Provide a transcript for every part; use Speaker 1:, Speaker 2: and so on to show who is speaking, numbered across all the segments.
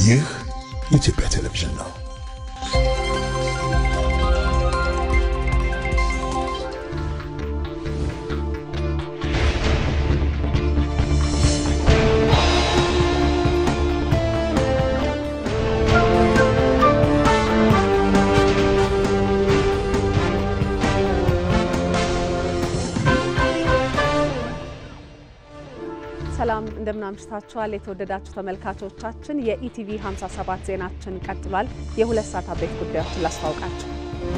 Speaker 1: ይህ የኢትዮጵያ ቴሌቪዥን ነው።
Speaker 2: ሰላም እንደምን አምሽታችኋል። የተወደዳችሁ ተመልካቾቻችን የኢቲቪ 57 ዜናችን ቀጥሏል። የሁለት ሰዓት አበይት ጉዳዮችን ላስታውቃችሁ።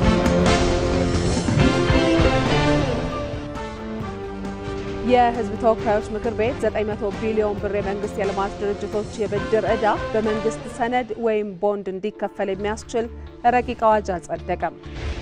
Speaker 2: የሕዝብ ተወካዮች ምክር ቤት 900 ቢሊዮን ብር የመንግስት የልማት ድርጅቶች የብድር ዕዳ በመንግስት ሰነድ ወይም ቦንድ እንዲከፈል የሚያስችል ረቂቅ አዋጅ አጸደቀም።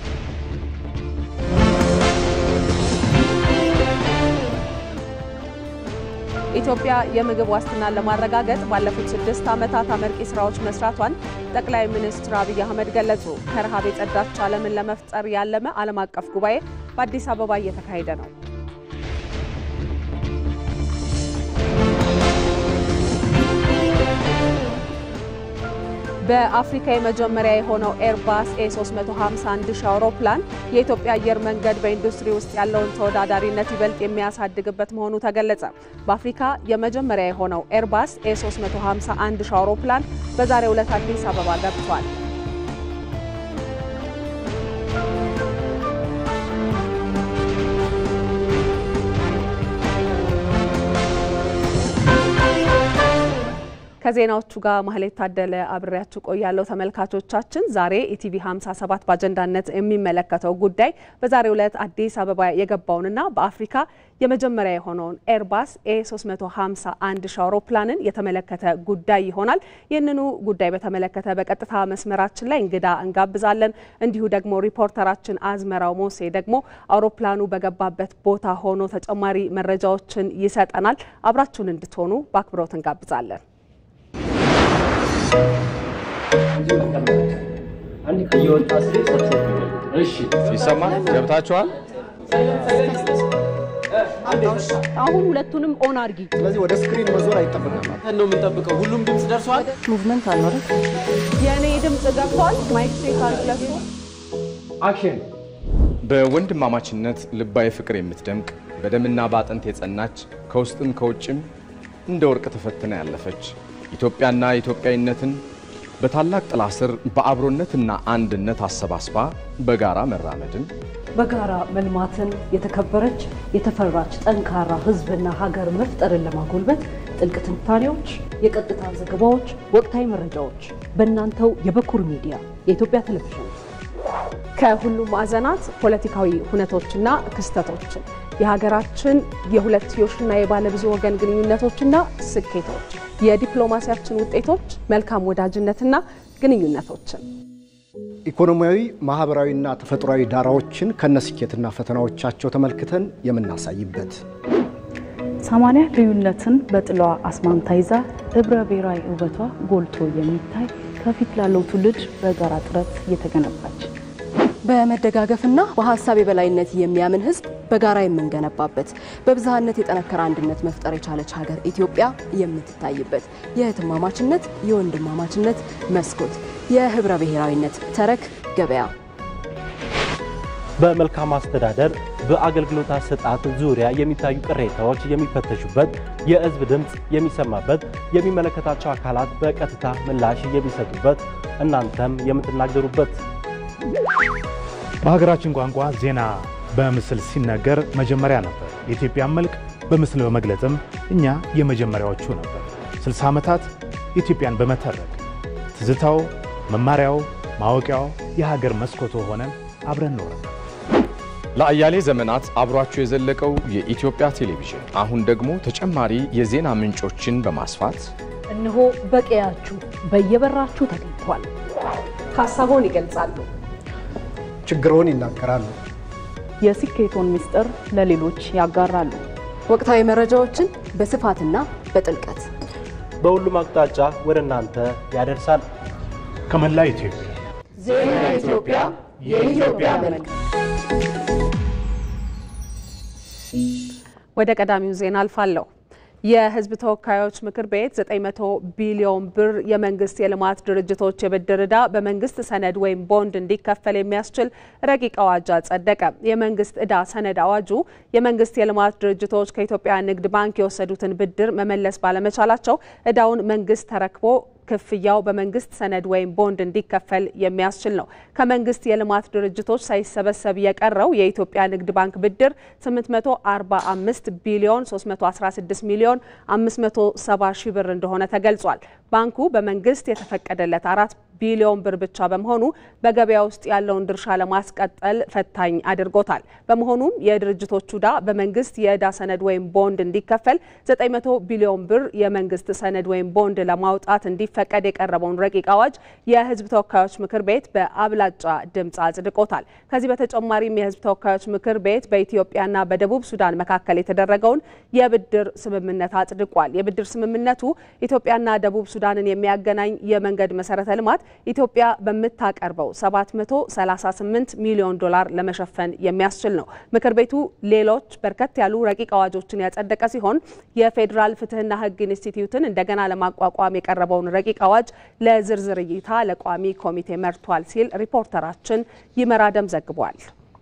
Speaker 2: ኢትዮጵያ የምግብ ዋስትናን ለማረጋገጥ ባለፉት ስድስት ዓመታት አመርቂ ስራዎች መስራቷን ጠቅላይ ሚኒስትር አብይ አህመድ ገለጹ። ከረሃብ የጸዳች ዓለምን ለመፍጠር ያለመ ዓለም አቀፍ ጉባኤ በአዲስ አበባ እየተካሄደ ነው። በአፍሪካ የመጀመሪያ የሆነው ኤርባስ ኤ351 ሺህ አውሮፕላን የኢትዮጵያ አየር መንገድ በኢንዱስትሪ ውስጥ ያለውን ተወዳዳሪነት ይበልጥ የሚያሳድግበት መሆኑ ተገለጸ። በአፍሪካ የመጀመሪያ የሆነው ኤርባስ ኤ351 ሺህ አውሮፕላን በዛሬው ዕለት አዲስ አበባ ገብቷል። ከዜናዎቹ ጋር ማህሌት ታደለ አብሬያችሁ ቆያለሁ። ተመልካቾቻችን ዛሬ ኢቲቪ 57 በአጀንዳነት የሚመለከተው ጉዳይ በዛሬው ዕለት አዲስ አበባ የገባውንና በአፍሪካ የመጀመሪያ የሆነውን ኤርባስ ኤ351 ሺህ አውሮፕላንን የተመለከተ ጉዳይ ይሆናል። ይህንኑ ጉዳይ በተመለከተ በቀጥታ መስመራችን ላይ እንግዳ እንጋብዛለን። እንዲሁ ደግሞ ሪፖርተራችን አዝመራው ሞሴ ደግሞ አውሮፕላኑ በገባበት ቦታ ሆኖ ተጨማሪ መረጃዎችን ይሰጠናል። አብራችሁን እንድትሆኑ በአክብሮት እንጋብዛለን።
Speaker 3: ይሰማል? ገብታችኋል?
Speaker 4: አሁን ሁለቱንም ኦን አድርጊ።
Speaker 5: ስለዚህ ወደ ስክሪን መዞር አይጠበቅም
Speaker 6: ነው የምንጠብቀው። ሁሉም ድምፅ ደርሷል።
Speaker 4: ሙቭመንት አልኖረ።
Speaker 2: የእኔ ድምጽ ገብቷል። ማይክ ቼክ አድርግለሱ
Speaker 6: አክሽን
Speaker 3: በወንድማማችነት ልባዊ ፍቅር የምትደምቅ በደምና በአጥንት የጸናች ከውስጥም ከውጭም እንደ ወርቅ ተፈትና ያለፈች ኢትዮጵያና ኢትዮጵያዊነትን በታላቅ ጥላ ስር በአብሮነትና አንድነት አሰባስባ በጋራ መራመድን
Speaker 4: በጋራ መልማትን የተከበረች የተፈራች ጠንካራ ሕዝብና ሀገር መፍጠርን ለማጎልበት ጥልቅ ትንታኔዎች፣ የቀጥታ ዘገባዎች፣ ወቅታዊ መረጃዎች በእናንተው የበኩር ሚዲያ የኢትዮጵያ ቴሌቪዥን
Speaker 2: ከሁሉም ማዕዘናት ፖለቲካዊ ሁነቶችና ክስተቶችን የሀገራችን የሁለትዮሽና የባለብዙ ወገን ግንኙነቶችና ስኬቶች፣ የዲፕሎማሲያችን ውጤቶች፣ መልካም ወዳጅነትና ግንኙነቶችን
Speaker 5: ኢኮኖሚያዊ፣ ማህበራዊና ተፈጥሯዊ ዳራዎችን ከነስኬትና ፈተናዎቻቸው ተመልክተን የምናሳይበት
Speaker 7: ሰማንያ ልዩነትን በጥላዋ አስማምታ ይዛ ህብረ ብሔራዊ ውበቷ ጎልቶ የሚታይ ከፊት ላለው ትውልድ በጋራ ጥረት የተገነባች
Speaker 8: በመደጋገፍና በሀሳብ የበላይነት የሚያምን ህዝብ በጋራ የምንገነባበት በብዝሃነት የጠነከረ አንድነት መፍጠር የቻለች ሀገር ኢትዮጵያ የምትታይበት የእህትማማችነት የወንድማማችነት መስኮት የህብረ ብሔራዊነት ተረክ ገበያ
Speaker 9: በመልካም አስተዳደር በአገልግሎት አሰጣጥ ዙሪያ የሚታዩ ቅሬታዎች የሚፈተሹበት፣ የህዝብ ድምፅ የሚሰማበት፣ የሚመለከታቸው አካላት በቀጥታ ምላሽ የሚሰጡበት፣ እናንተም የምትናገሩበት
Speaker 10: በሀገራችን ቋንቋ ዜና በምስል ሲነገር መጀመሪያ ነበር። የኢትዮጵያን መልክ በምስል በመግለጽም እኛ የመጀመሪያዎቹ ነበር። 60 ዓመታት ኢትዮጵያን በመተረክ ትዝታው፣ መማሪያው፣ ማወቂያው የሀገር መስኮቶ ሆነን አብረን ኖረን
Speaker 3: ለአያሌ ዘመናት አብሯችሁ የዘለቀው የኢትዮጵያ ቴሌቪዥን አሁን ደግሞ ተጨማሪ የዜና ምንጮችን በማስፋት
Speaker 4: እነሆ በቀያችሁ በየበራችሁ ተገኝቷል።
Speaker 2: ሀሳቦን ይገልጻሉ።
Speaker 5: ችግሮን ይናገራሉ።
Speaker 7: የስኬቶን ምስጢር ለሌሎች ያጋራሉ።
Speaker 8: ወቅታዊ መረጃዎችን በስፋትና በጥልቀት
Speaker 9: በሁሉም አቅጣጫ ወደ እናንተ ያደርሳል።
Speaker 10: ከመላ ኢትዮጵያ
Speaker 8: ዜና ኢትዮጵያ የኢትዮጵያ መልክ
Speaker 2: ወደ ቀዳሚው ዜና አልፋለሁ። የሕዝብ ተወካዮች ምክር ቤት 900 ቢሊዮን ብር የመንግስት የልማት ድርጅቶች የብድር ዕዳ በመንግስት ሰነድ ወይም ቦንድ እንዲከፈል የሚያስችል ረቂቅ አዋጅ አጸደቀ። የመንግስት ዕዳ ሰነድ አዋጁ የመንግስት የልማት ድርጅቶች ከኢትዮጵያ ንግድ ባንክ የወሰዱትን ብድር መመለስ ባለመቻላቸው ዕዳውን መንግስት ተረክቦ ክፍያው በመንግስት ሰነድ ወይም ቦንድ እንዲከፈል የሚያስችል ነው። ከመንግስት የልማት ድርጅቶች ሳይሰበሰብ የቀረው የኢትዮጵያ ንግድ ባንክ ብድር 845 ቢሊዮን 316 ሚሊዮን 570 ሺህ ብር እንደሆነ ተገልጿል። ባንኩ በመንግስት የተፈቀደለት አራት ቢሊዮን ብር ብቻ በመሆኑ በገበያ ውስጥ ያለውን ድርሻ ለማስቀጠል ፈታኝ አድርጎታል። በመሆኑም የድርጅቶቹ ዕዳ በመንግስት የዕዳ ሰነድ ወይም ቦንድ እንዲከፈል 900 ቢሊዮን ብር የመንግስት ሰነድ ወይም ቦንድ ለማውጣት እንዲፈቀድ የቀረበውን ረቂቅ አዋጅ የህዝብ ተወካዮች ምክር ቤት በአብላጫ ድምፅ አጽድቆታል። ከዚህ በተጨማሪም የህዝብ ተወካዮች ምክር ቤት በኢትዮጵያና በደቡብ ሱዳን መካከል የተደረገውን የብድር ስምምነት አጽድቋል። የብድር ስምምነቱ ኢትዮጵያና ደቡብ ሱዳንን የሚያገናኝ የመንገድ መሰረተ ልማት ኢትዮጵያ በምታቀርበው 738 ሚሊዮን ዶላር ለመሸፈን የሚያስችል ነው። ምክር ቤቱ ሌሎች በርከት ያሉ ረቂቅ አዋጆችን ያጸደቀ ሲሆን የፌዴራል ፍትህና ህግ ኢንስቲትዩትን እንደገና ለማቋቋም የቀረበውን ረቂቅ አዋጅ ለዝርዝር እይታ ለቋሚ ኮሚቴ መርቷል ሲል ሪፖርተራችን ይመራደም ዘግቧል።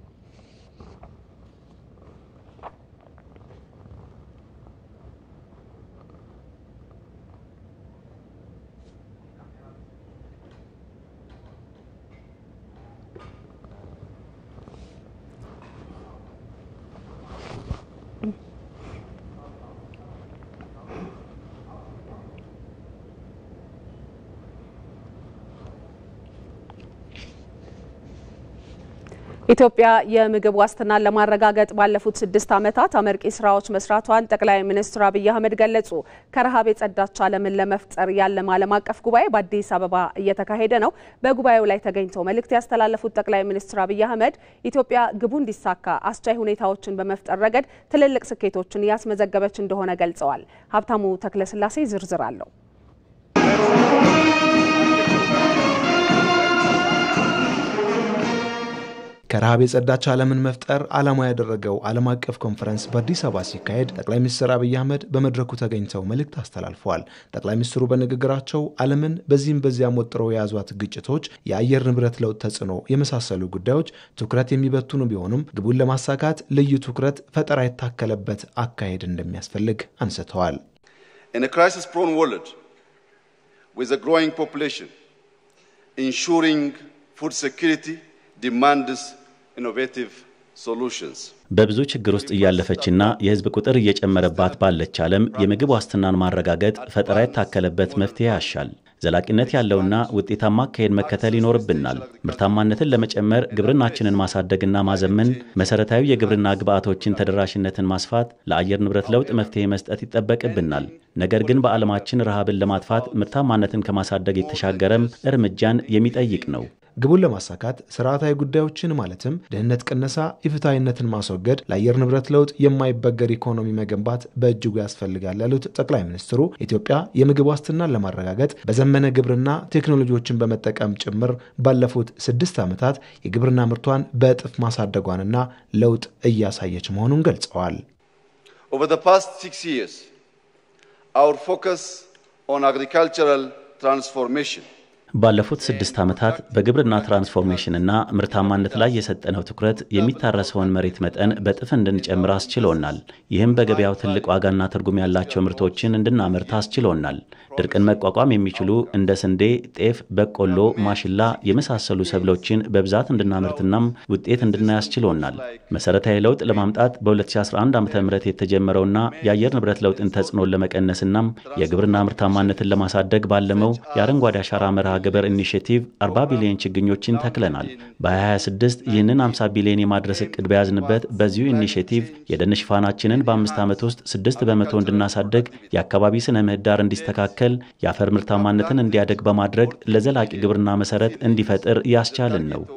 Speaker 2: ኢትዮጵያ የምግብ ዋስትናን ለማረጋገጥ ባለፉት ስድስት ዓመታት አመርቂ ስራዎች መስራቷን ጠቅላይ ሚኒስትር አብይ አህመድ ገለጹ። ከረሃብ የጸዳች ዓለምን ለመፍጠር ያለመ ዓለም አቀፍ ጉባኤ በአዲስ አበባ እየተካሄደ ነው። በጉባኤው ላይ ተገኝተው መልእክት ያስተላለፉት ጠቅላይ ሚኒስትር አብይ አህመድ ኢትዮጵያ ግቡ እንዲሳካ አስቻይ ሁኔታዎችን በመፍጠር ረገድ ትልልቅ ስኬቶችን እያስመዘገበች እንደሆነ ገልጸዋል። ሀብታሙ ተክለስላሴ ዝርዝር አለው።
Speaker 11: ከረሃብ የጸዳች ዓለምን መፍጠር ዓላማ ያደረገው ዓለም አቀፍ ኮንፈረንስ በአዲስ አበባ ሲካሄድ ጠቅላይ ሚኒስትር አብይ አህመድ በመድረኩ ተገኝተው መልእክት አስተላልፈዋል። ጠቅላይ ሚኒስትሩ በንግግራቸው ዓለምን በዚህም በዚያም ወጥረው የያዟት ግጭቶች፣ የአየር ንብረት ለውጥ ተጽዕኖ የመሳሰሉ ጉዳዮች ትኩረት የሚበትኑ ቢሆኑም ግቡን ለማሳካት ልዩ ትኩረት ፈጠራ የታከለበት አካሄድ እንደሚያስፈልግ አንስተዋል።
Speaker 12: In a crisis-prone world with a growing population, ensuring food security demands innovative solutions.
Speaker 13: በብዙ ችግር ውስጥ እያለፈችና የሕዝብ ቁጥር እየጨመረባት ባለች ዓለም የምግብ ዋስትናን ማረጋገጥ ፈጠራ የታከለበት መፍትሄ ያሻል። ዘላቂነት ያለውና ውጤታማ አካሄድ መከተል ይኖርብናል። ምርታማነትን ለመጨመር ግብርናችንን ማሳደግና ማዘመን፣ መሰረታዊ የግብርና ግብዓቶችን ተደራሽነትን ማስፋት፣ ለአየር ንብረት ለውጥ መፍትሄ መስጠት ይጠበቅብናል። ነገር ግን በዓለማችን ረሃብን ለማጥፋት ምርታማነትን ከማሳደግ የተሻገረም እርምጃን የሚጠይቅ ነው።
Speaker 11: ግቡን ለማሳካት ስርዓታዊ ጉዳዮችን ማለትም ድህነት ቅነሳ፣ ኢፍትሐዊነትን ማስወገድ፣ ለአየር ንብረት ለውጥ የማይበገር ኢኮኖሚ መገንባት በእጅጉ ያስፈልጋል ያሉት ጠቅላይ ሚኒስትሩ ኢትዮጵያ የምግብ ዋስትናን ለማረጋገጥ በዘመነ ግብርና ቴክኖሎጂዎችን በመጠቀም ጭምር ባለፉት ስድስት ዓመታት የግብርና ምርቷን በእጥፍ ማሳደጓንና ለውጥ እያሳየች መሆኑን ገልጸዋል።
Speaker 12: Over the past six years, our focus on agricultural transformation
Speaker 13: ባለፉት ስድስት ዓመታት በግብርና ትራንስፎርሜሽንና ምርታማነት ላይ የሰጠነው ትኩረት የሚታረሰውን መሬት መጠን በጥፍ እንድንጨምር አስችሎናል። ይህም በገበያው ትልቅ ዋጋና ትርጉም ያላቸው ምርቶችን እንድናመርት አስችሎናል። ድርቅን መቋቋም የሚችሉ እንደ ስንዴ፣ ጤፍ፣ በቆሎ፣ ማሽላ የመሳሰሉ ሰብሎችን በብዛት እንድናመርትናም ውጤት እንድናይ አስችሎናል። መሰረታዊ ለውጥ ለማምጣት በ2011 ዓ ም የተጀመረውና የአየር ንብረት ለውጥን ተጽዕኖን ለመቀነስናም የግብርና ምርታማነትን ለማሳደግ ባለመው የአረንጓዴ አሻራ መርሃ ግብር ኢኒሽቲቭ 40 ቢሊዮን ችግኞችን ተክለናል። በ2026 ይህንን 50 ቢሊዮን የማድረስ እቅድ በያዝንበት በዚሁ ኢኒሽቲቭ የደን ሽፋናችንን በአምስት ዓመት ውስጥ 6 በመቶ እንድናሳደግ፣ የአካባቢ ስነ ምህዳር እንዲስተካከል፣ የአፈር ምርታማነትን እንዲያደግ በማድረግ ለዘላቂ ግብርና መሰረት እንዲፈጥር ያስቻልን ነው።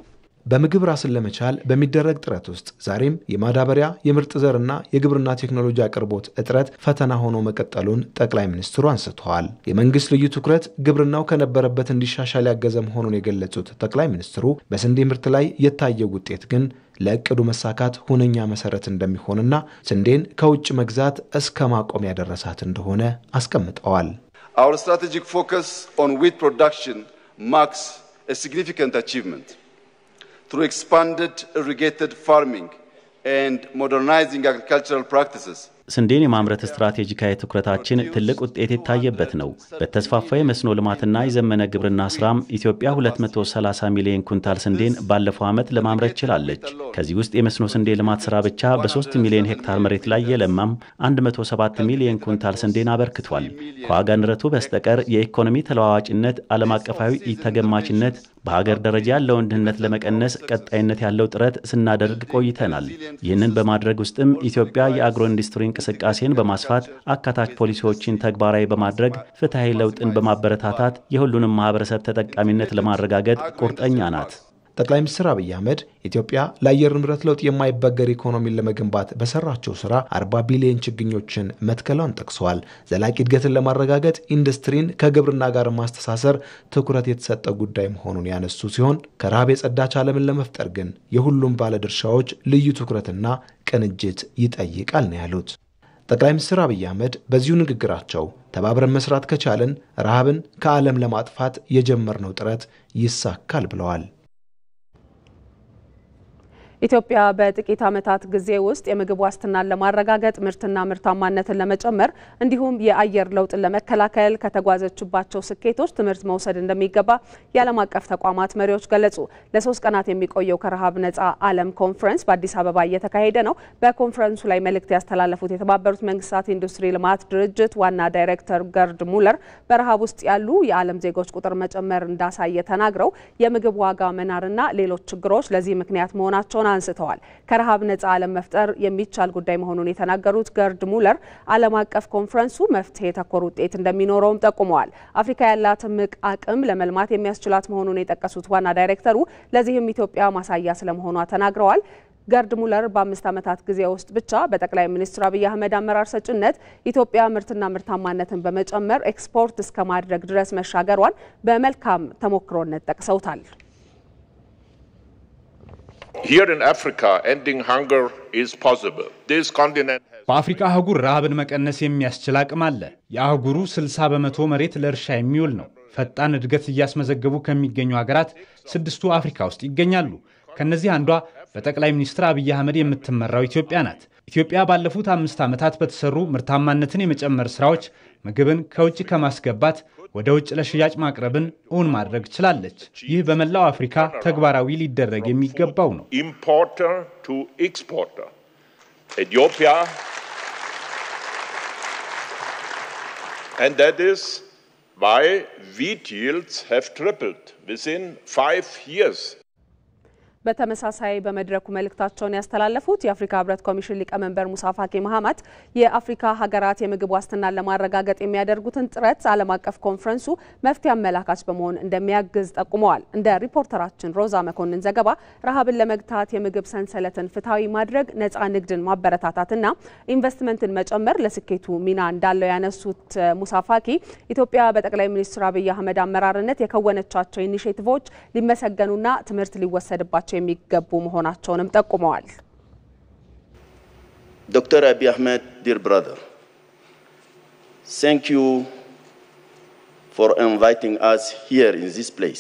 Speaker 11: በምግብ ራስን ለመቻል በሚደረግ ጥረት ውስጥ ዛሬም የማዳበሪያ የምርጥ ዘርና የግብርና ቴክኖሎጂ አቅርቦት እጥረት ፈተና ሆኖ መቀጠሉን ጠቅላይ ሚኒስትሩ አንስተዋል። የመንግስት ልዩ ትኩረት ግብርናው ከነበረበት እንዲሻሻል ያገዘ መሆኑን የገለጹት ጠቅላይ ሚኒስትሩ በስንዴ ምርት ላይ የታየው ውጤት ግን ለእቅዱ መሳካት ሁነኛ መሰረት እንደሚሆንና ስንዴን ከውጭ መግዛት እስከ ማቆም ያደረሳት እንደሆነ አስቀምጠዋል።
Speaker 12: Our strategic focus on wheat production marks a significant achievement. Through expanded irrigated farming and modernizing agricultural practices,
Speaker 13: ስንዴን የማምረት ስትራቴጂካዊ ትኩረታችን ትልቅ ውጤት የታየበት ነው። በተስፋፋ የመስኖ ልማትና የዘመነ ግብርና ስራም ኢትዮጵያ 230 ሚሊዮን ኩንታል ስንዴን ባለፈው ዓመት ለማምረት ችላለች። ከዚህ ውስጥ የመስኖ ስንዴ ልማት ስራ ብቻ በ3 ሚሊዮን ሄክታር መሬት ላይ የለማም 107 ሚሊዮን ኩንታል ስንዴን አበርክቷል። ከዋጋ ንረቱ በስተቀር የኢኮኖሚ ተለዋዋጭነት፣ ዓለም አቀፋዊ ተገማችነት በሀገር ደረጃ ያለውን ድህነት ለመቀነስ ቀጣይነት ያለው ጥረት ስናደርግ ቆይተናል። ይህንን በማድረግ ውስጥም ኢትዮጵያ የአግሮ ኢንዱስትሪ እንቅስቃሴን በማስፋት አካታች ፖሊሲዎችን ተግባራዊ በማድረግ ፍትሐዊ ለውጥን በማበረታታት የሁሉንም ማህበረሰብ ተጠቃሚነት ለማረጋገጥ ቁርጠኛ ናት።
Speaker 11: ጠቅላይ ሚኒስትር አብይ አህመድ ኢትዮጵያ ለአየር ንብረት ለውጥ የማይበገር ኢኮኖሚን ለመገንባት በሰራቸው ስራ 40 ቢሊዮን ችግኞችን መትከሏን ጠቅሰዋል። ዘላቂ እድገትን ለማረጋገጥ ኢንዱስትሪን ከግብርና ጋር ማስተሳሰር ትኩረት የተሰጠ ጉዳይ መሆኑን ያነሱ ሲሆን ከረሃብ የጸዳች ዓለምን ለመፍጠር ግን የሁሉም ባለድርሻዎች ልዩ ትኩረትና ቅንጅት ይጠይቃል ነው ያሉት። ጠቅላይ ሚኒስትር አብይ አህመድ በዚሁ ንግግራቸው ተባብረን መስራት ከቻልን ረሃብን ከዓለም ለማጥፋት የጀመርነው ጥረት ይሳካል ብለዋል።
Speaker 2: ኢትዮጵያ በጥቂት ዓመታት ጊዜ ውስጥ የምግብ ዋስትናን ለማረጋገጥ ምርትና ምርታማነትን ለመጨመር እንዲሁም የአየር ለውጥን ለመከላከል ከተጓዘችባቸው ስኬቶች ትምህርት መውሰድ እንደሚገባ የዓለም አቀፍ ተቋማት መሪዎች ገለጹ። ለሶስት ቀናት የሚቆየው ከረሃብ ነጻ ዓለም ኮንፈረንስ በአዲስ አበባ እየተካሄደ ነው። በኮንፈረንሱ ላይ መልእክት ያስተላለፉት የተባበሩት መንግስታት ኢንዱስትሪ ልማት ድርጅት ዋና ዳይሬክተር ገርድ ሙለር በረሃብ ውስጥ ያሉ የዓለም ዜጎች ቁጥር መጨመር እንዳሳየ ተናግረው የምግብ ዋጋ መናርና ሌሎች ችግሮች ለዚህ ምክንያት መሆናቸውን አንስተዋል። ከረሃብ ነጻ ዓለም መፍጠር የሚቻል ጉዳይ መሆኑን የተናገሩት ገርድ ሙለር ዓለም አቀፍ ኮንፈረንሱ መፍትሄ ተኮር ውጤት እንደሚኖረውም ጠቁመዋል። አፍሪካ ያላት እምቅ አቅም ለመልማት የሚያስችላት መሆኑን የጠቀሱት ዋና ዳይሬክተሩ ለዚህም ኢትዮጵያ ማሳያ ስለመሆኗ ተናግረዋል። ገርድ ሙለር በአምስት ዓመታት ጊዜ ውስጥ ብቻ በጠቅላይ ሚኒስትር አብይ አህመድ አመራር ሰጭነት ኢትዮጵያ ምርትና ምርታማነትን በመጨመር ኤክስፖርት እስከ ማድረግ ድረስ መሻገሯን በመልካም ተሞክሮነት ጠቅሰውታል።
Speaker 14: Here in Africa, ending hunger is possible. This continent
Speaker 15: በአፍሪካ አህጉር ረሃብን መቀነስ የሚያስችል አቅም አለ። የአህጉሩ 60 በመቶ መሬት ለእርሻ የሚውል ነው። ፈጣን እድገት እያስመዘገቡ ከሚገኙ ሀገራት ስድስቱ አፍሪካ ውስጥ ይገኛሉ። ከነዚህ አንዷ በጠቅላይ ሚኒስትር አብይ አህመድ የምትመራው ኢትዮጵያ ናት። ኢትዮጵያ ባለፉት አምስት ዓመታት በተሰሩ ምርታማነትን የመጨመር ስራዎች ምግብን ከውጭ ከማስገባት ወደ ውጭ ለሽያጭ ማቅረብን እውን ማድረግ ችላለች። ይህ በመላው አፍሪካ ተግባራዊ ሊደረግ የሚገባው ነው።
Speaker 14: importer to exporter. Ethiopia, and that is why wheat yields have tripled within five years.
Speaker 2: በተመሳሳይ በመድረኩ መልእክታቸውን ያስተላለፉት የአፍሪካ ህብረት ኮሚሽን ሊቀመንበር ሙሳ ፋኪ መሐማት የአፍሪካ ሀገራት የምግብ ዋስትናን ለማረጋገጥ የሚያደርጉትን ጥረት ዓለም አቀፍ ኮንፈረንሱ መፍትሄ አመላካች በመሆን እንደሚያግዝ ጠቁመዋል። እንደ ሪፖርተራችን ሮዛ መኮንን ዘገባ ረሃብን ለመግታት የምግብ ሰንሰለትን ፍትሐዊ ማድረግ፣ ነፃ ንግድን ማበረታታትና ኢንቨስትመንትን መጨመር ለስኬቱ ሚና እንዳለው ያነሱት ሙሳ ፋኪ ኢትዮጵያ በጠቅላይ ሚኒስትር አብይ አህመድ አመራርነት የከወነቻቸው ኢኒሼቲቮች ሊመሰገኑና ትምህርት ሊወሰድባቸው የሚገቡ መሆናቸውንም ጠቁመዋል።
Speaker 16: Dr. Abiy Ahmed, dear brother, thank you for inviting us here in this place.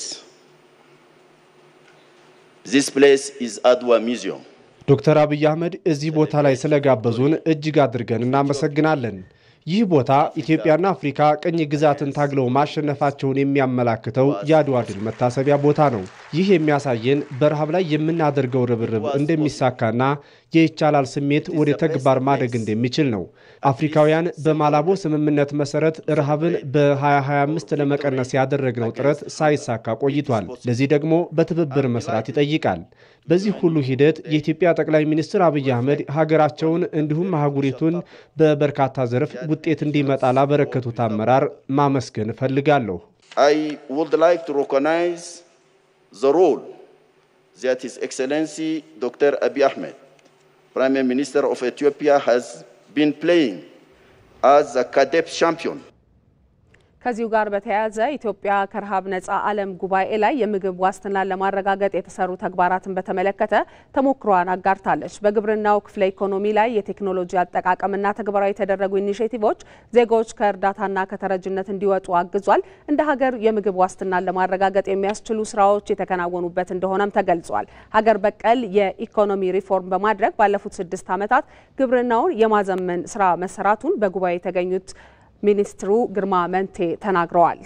Speaker 16: This place is Adwa Museum.
Speaker 9: ዶክተር አብይ አህመድ እዚህ ቦታ ላይ ስለጋበዙን እጅግ አድርገን እናመሰግናለን። ይህ ቦታ ኢትዮጵያና አፍሪካ ቅኝ ግዛትን ታግለው ማሸነፋቸውን የሚያመላክተው የአድዋ ድል መታሰቢያ ቦታ ነው። ይህ የሚያሳየን በረሃብ ላይ የምናደርገው ርብርብ እንደሚሳካና የይቻላል ስሜት ወደ ተግባር ማደግ እንደሚችል ነው። አፍሪካውያን በማላቦ ስምምነት መሰረት ረሃብን በ2025 ለመቀነስ ያደረግነው ጥረት ሳይሳካ ቆይቷል። ለዚህ ደግሞ በትብብር መስራት ይጠይቃል። በዚህ ሁሉ ሂደት የኢትዮጵያ ጠቅላይ ሚኒስትር አብይ አህመድ ሀገራቸውን እንዲሁም አህጉሪቱን በበርካታ ዘርፍ ውጤት እንዲመጣ ላበረከቱት አመራር ማመስገን እፈልጋለሁ።
Speaker 16: I would like to recognize the role that His Excellency Dr. Abiy Ahmed, Prime Minister of Ethiopia, has been playing as a cadet champion.
Speaker 2: ከዚሁ ጋር በተያያዘ ኢትዮጵያ ከረሃብ ነጻ ዓለም ጉባኤ ላይ የምግብ ዋስትናን ለማረጋገጥ የተሰሩ ተግባራትን በተመለከተ ተሞክሯን አጋርታለች። በግብርናው ክፍለ ኢኮኖሚ ላይ የቴክኖሎጂ አጠቃቀምና ተግባራዊ የተደረጉ ኢኒሼቲቮች ዜጎች ከእርዳታና ከተረጅነት እንዲወጡ አግዟል። እንደ ሀገር የምግብ ዋስትናን ለማረጋገጥ የሚያስችሉ ስራዎች የተከናወኑበት እንደሆነም ተገልጿል። ሀገር በቀል የኢኮኖሚ ሪፎርም በማድረግ ባለፉት ስድስት ዓመታት ግብርናውን የማዘመን ስራ መሰራቱን በጉባኤ የተገኙት ሚኒስትሩ ግርማ መንቴ ተናግረዋል።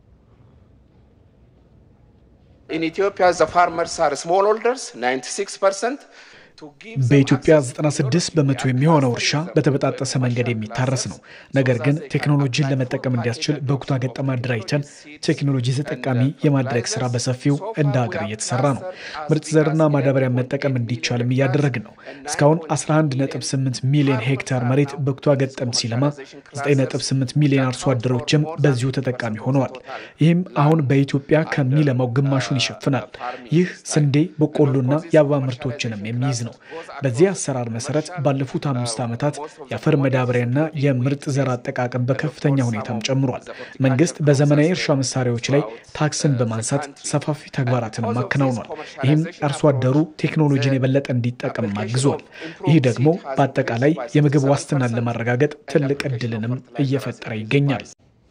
Speaker 17: In Ethiopia, the farmers are smallholders, 96%.
Speaker 18: በኢትዮጵያ 96 በመቶ የሚሆነው እርሻ በተበጣጠሰ መንገድ የሚታረስ ነው። ነገር ግን ቴክኖሎጂን ለመጠቀም እንዲያስችል በኩታ ገጠም አደራጅተን ቴክኖሎጂ ተጠቃሚ የማድረግ ስራ በሰፊው እንደ ሀገር እየተሰራ ነው። ምርጥ ዘርና ማዳበሪያ መጠቀም እንዲቻልም እያደረግን ነው። እስካሁን 11.8 ሚሊዮን ሄክታር መሬት በኩታ ገጠም ሲለማ 9.8 ሚሊዮን አርሶ አደሮችም በዚሁ ተጠቃሚ ሆነዋል። ይህም አሁን በኢትዮጵያ ከሚለማው ግማሹን ይሸፍናል። ይህ ስንዴ፣ በቆሎና የአበባ ምርቶችንም የሚይዝ ነው። በዚህ አሰራር መሰረት ባለፉት አምስት ዓመታት የአፈር መዳበሪያና የምርጥ ዘር አጠቃቀም በከፍተኛ ሁኔታም ጨምሯል። መንግስት በዘመናዊ እርሻ መሳሪያዎች ላይ ታክስን በማንሳት ሰፋፊ ተግባራትንም አከናውኗል። ይህም አርሶ አደሩ ቴክኖሎጂን የበለጠ እንዲጠቀም አግዟል። ይህ ደግሞ በአጠቃላይ የምግብ ዋስትናን ለማረጋገጥ ትልቅ እድልንም እየፈጠረ ይገኛል።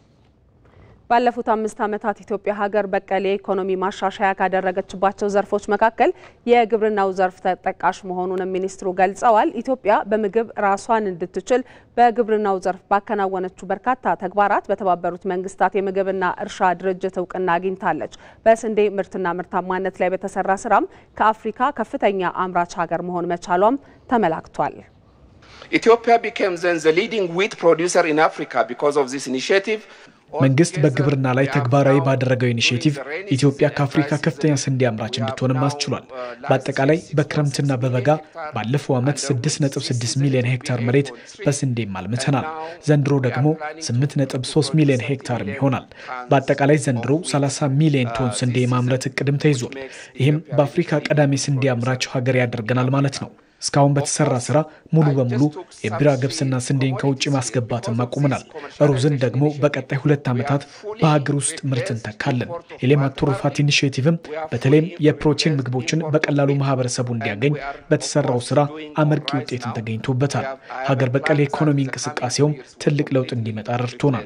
Speaker 2: ባለፉት አምስት ዓመታት ኢትዮጵያ ሀገር በቀል የኢኮኖሚ ማሻሻያ ካደረገችባቸው ዘርፎች መካከል የግብርናው ዘርፍ ተጠቃሽ መሆኑንም ሚኒስትሩ ገልጸዋል። ኢትዮጵያ በምግብ ራሷን እንድትችል በግብርናው ዘርፍ ባከናወነችው በርካታ ተግባራት በተባበሩት መንግስታት የምግብና እርሻ ድርጅት እውቅና አግኝታለች። በስንዴ ምርትና ምርታማነት ላይ በተሰራ ስራም ከአፍሪካ ከፍተኛ አምራች ሀገር መሆን መቻሏም ተመላክቷል።
Speaker 17: Ethiopia became then the leading wheat producer in Africa because of this initiative.
Speaker 18: መንግስት በግብርና ላይ ተግባራዊ ባደረገው ኢኒሽቲቭ ኢትዮጵያ ከአፍሪካ ከፍተኛ ስንዴ አምራች እንድትሆንም አስችሏል። በአጠቃላይ በክረምትና በበጋ ባለፈው ዓመት 6.6 ሚሊዮን ሄክታር መሬት በስንዴም አልምተናል። ዘንድሮ ደግሞ 8.3 ሚሊዮን ሄክታርም ይሆናል። በአጠቃላይ ዘንድሮ 30 ሚሊዮን ቶን ስንዴ የማምረት እቅድም ተይዟል። ይህም በአፍሪካ ቀዳሚ ስንዴ አምራች ሀገር ያደርገናል ማለት ነው። እስካሁን በተሰራ ስራ ሙሉ በሙሉ የቢራ ገብስና ስንዴን ከውጭ ማስገባትን አቁመናል። ሩዝን ደግሞ በቀጣይ ሁለት ዓመታት በሀገር ውስጥ ምርት እንተካለን። የሌማት ትሩፋት ኢኒሽቲቭም በተለይም የፕሮቲን ምግቦችን በቀላሉ ማህበረሰቡ እንዲያገኝ በተሰራው ስራ አመርቂ ውጤትን ተገኝቶበታል። ሀገር በቀል የኢኮኖሚ እንቅስቃሴውም ትልቅ ለውጥ እንዲመጣ ረድቶናል።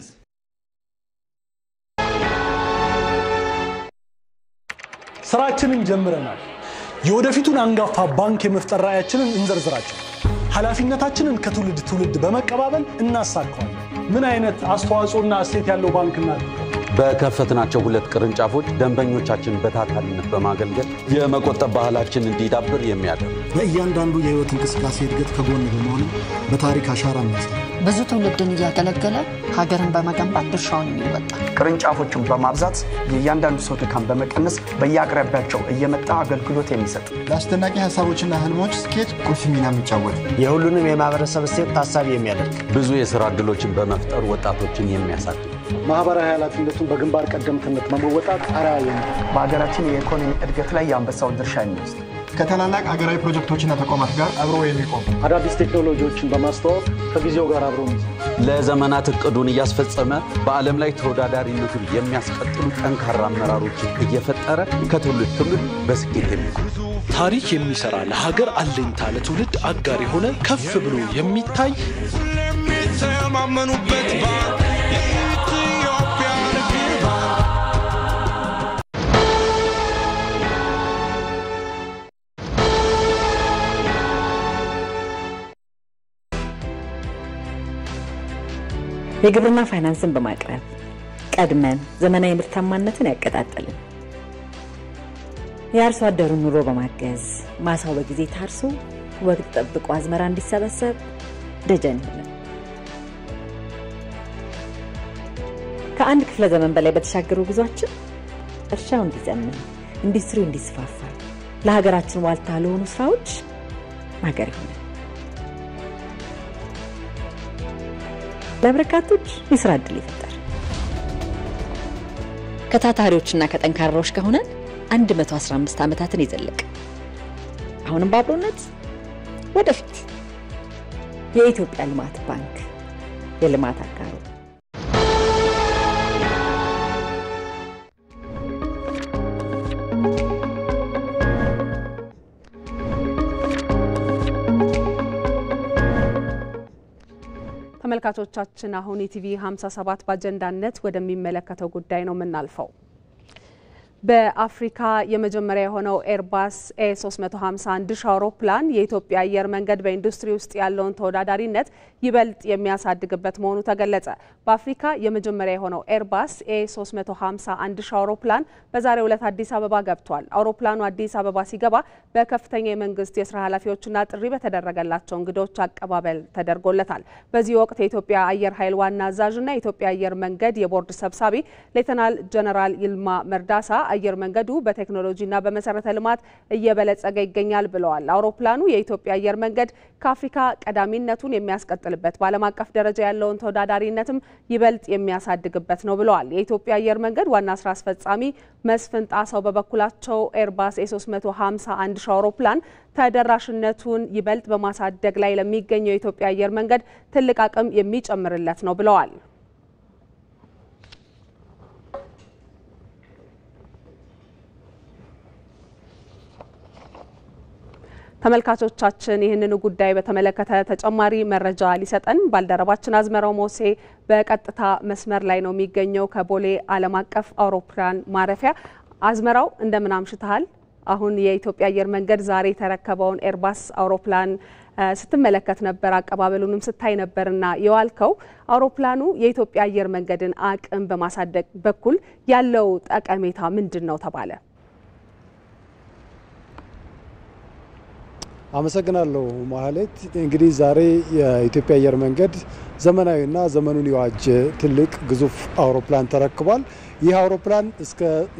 Speaker 19: ስራችንን ጀምረናል። የወደፊቱን አንጋፋ ባንክ የመፍጠር ራዕያችንን እንዘርዝራቸው። ኃላፊነታችንን ከትውልድ ትውልድ በመቀባበል እናሳካዋለን። ምን አይነት አስተዋጽኦና እሴት ያለው ባንክ እናድርገው?
Speaker 20: በከፈትናቸው ሁለት ቅርንጫፎች ደንበኞቻችን በታታሪነት በማገልገል የመቆጠብ ባህላችን እንዲዳብር የሚያደርግ
Speaker 21: በእያንዳንዱ የህይወት እንቅስቃሴ እድገት ከጎን በመሆንም በታሪክ አሻራ የሚያሳይ
Speaker 22: ብዙ ትውልድን እያገለገለ ሀገርን በመገንባት ድርሻውን የሚወጣ
Speaker 23: ቅርንጫፎችን በማብዛት የእያንዳንዱ ሰው ድካም በመቀነስ በየአቅራቢያቸው እየመጣ አገልግሎት የሚሰጥ
Speaker 21: ለአስደናቂ ሀሳቦችና ህልሞች ስኬት ቁልፍ ሚና የሚጫወት
Speaker 24: የሁሉንም የማህበረሰብ እሴት ታሳቢ የሚያደርግ
Speaker 20: ብዙ የስራ ዕድሎችን በመፍጠር ወጣቶችን የሚያሳድግ
Speaker 5: ማህበራዊ ኃላፊነቱን በግንባር ቀደምትነት በመወጣት አርአያ የሚሆን
Speaker 23: በሀገራችን የኢኮኖሚ እድገት ላይ የአንበሳውን ድርሻ የሚወስድ
Speaker 21: ከታላላቅ አገራዊ ፕሮጀክቶችና ተቋማት ጋር አብሮ የሚቆም
Speaker 5: አዳዲስ ቴክኖሎጂዎችን በማስተዋወቅ ከጊዜው ጋር አብሮ
Speaker 20: ለዘመናት እቅዱን እያስፈጸመ በዓለም ላይ ተወዳዳሪነቱን የሚያስቀጥሉ ጠንካራ አመራሮችን እየፈጠረ ከትውልድ ትውልድ በስኬት የሚጓዝ
Speaker 25: ታሪክ የሚሰራ ለሀገር አለኝታ ለትውልድ አጋር የሆነ ከፍ ብሎ የሚታይ
Speaker 26: የሚተማመኑበት ባንክ የኢትዮጵያ ንግድ ባንክ
Speaker 27: የግብርና ፋይናንስን በማቅረብ ቀድመን ዘመናዊ ምርታማነትን ያቀጣጠልን የአርሶ አደሩን ኑሮ በማገዝ ማሳው በጊዜ ታርሶ ወቅት ጠብቆ አዝመራ እንዲሰበሰብ ደጀን ይሆናል። ከአንድ ክፍለ ዘመን በላይ በተሻገሩ ጉዟችን እርሻው እንዲዘምን፣ ኢንዱስትሪው እንዲስፋፋ፣ ለሀገራችን ዋልታ ለሆኑ ስራዎች ማገር ይሆናል። ለበርካቶች የስራ እድል ይፈጠር። ከታታሪዎችና ከጠንካራዎች ከሆነን 115 ዓመታትን የዘለቀ አሁንም በአብሮነት ወደፊት። የኢትዮጵያ ልማት ባንክ የልማት አጋሩ
Speaker 2: ተመልካቾቻችን አሁን ኢቲቪ 57 በአጀንዳነት ወደሚመለከተው ጉዳይ ነው የምናልፈው። በአፍሪካ የመጀመሪያ የሆነው ኤርባስ ኤ 351 ሺ አውሮፕላን የኢትዮጵያ አየር መንገድ በኢንዱስትሪ ውስጥ ያለውን ተወዳዳሪነት ይበልጥ የሚያሳድግበት መሆኑ ተገለጸ። በአፍሪካ የመጀመሪያ የሆነው ኤርባስ ኤ 351 ሺ አውሮፕላን በዛሬው ዕለት አዲስ አበባ ገብቷል። አውሮፕላኑ አዲስ አበባ ሲገባ በከፍተኛ የመንግስት የስራ ኃላፊዎችና ጥሪ በተደረገላቸው እንግዶች አቀባበል ተደርጎለታል። በዚህ ወቅት የኢትዮጵያ አየር ኃይል ዋና አዛዥና የኢትዮጵያ አየር መንገድ የቦርድ ሰብሳቢ ሌተናል ጀነራል ይልማ መርዳሳ አየር መንገዱ በቴክኖሎጂና በመሰረተ ልማት እየበለጸገ ይገኛል ብለዋል። አውሮፕላኑ የኢትዮጵያ አየር መንገድ ከአፍሪካ ቀዳሚነቱን የሚያስቀጥልበት በዓለም አቀፍ ደረጃ ያለውን ተወዳዳሪነትም ይበልጥ የሚያሳድግበት ነው ብለዋል። የኢትዮጵያ አየር መንገድ ዋና ስራ አስፈጻሚ መስፍን ጣሰው በበኩላቸው ኤርባስ ኤ351 ሺ አውሮፕላን ተደራሽነቱን ይበልጥ በማሳደግ ላይ ለሚገኘው የኢትዮጵያ አየር መንገድ ትልቅ አቅም የሚጨምርለት ነው ብለዋል። ተመልካቾቻችን ይህንኑ ጉዳይ በተመለከተ ተጨማሪ መረጃ ሊሰጠን ባልደረባችን አዝመራው ሞሴ በቀጥታ መስመር ላይ ነው የሚገኘው ከቦሌ ዓለም አቀፍ አውሮፕላን ማረፊያ። አዝመራው እንደምን አምሽተሃል? አሁን የኢትዮጵያ አየር መንገድ ዛሬ የተረከበውን ኤርባስ አውሮፕላን ስትመለከት ነበር፣ አቀባበሉንም ስታይ ነበርና የዋልከው አውሮፕላኑ የኢትዮጵያ አየር መንገድን አቅም በማሳደግ በኩል ያለው ጠቀሜታ ምንድን ነው ተባለ?
Speaker 1: አመሰግናለሁ ማህሌት። እንግዲህ ዛሬ የኢትዮጵያ አየር መንገድ ዘመናዊና ዘመኑን የዋጀ ትልቅ ግዙፍ አውሮፕላን ተረክቧል። ይህ አውሮፕላን እስከ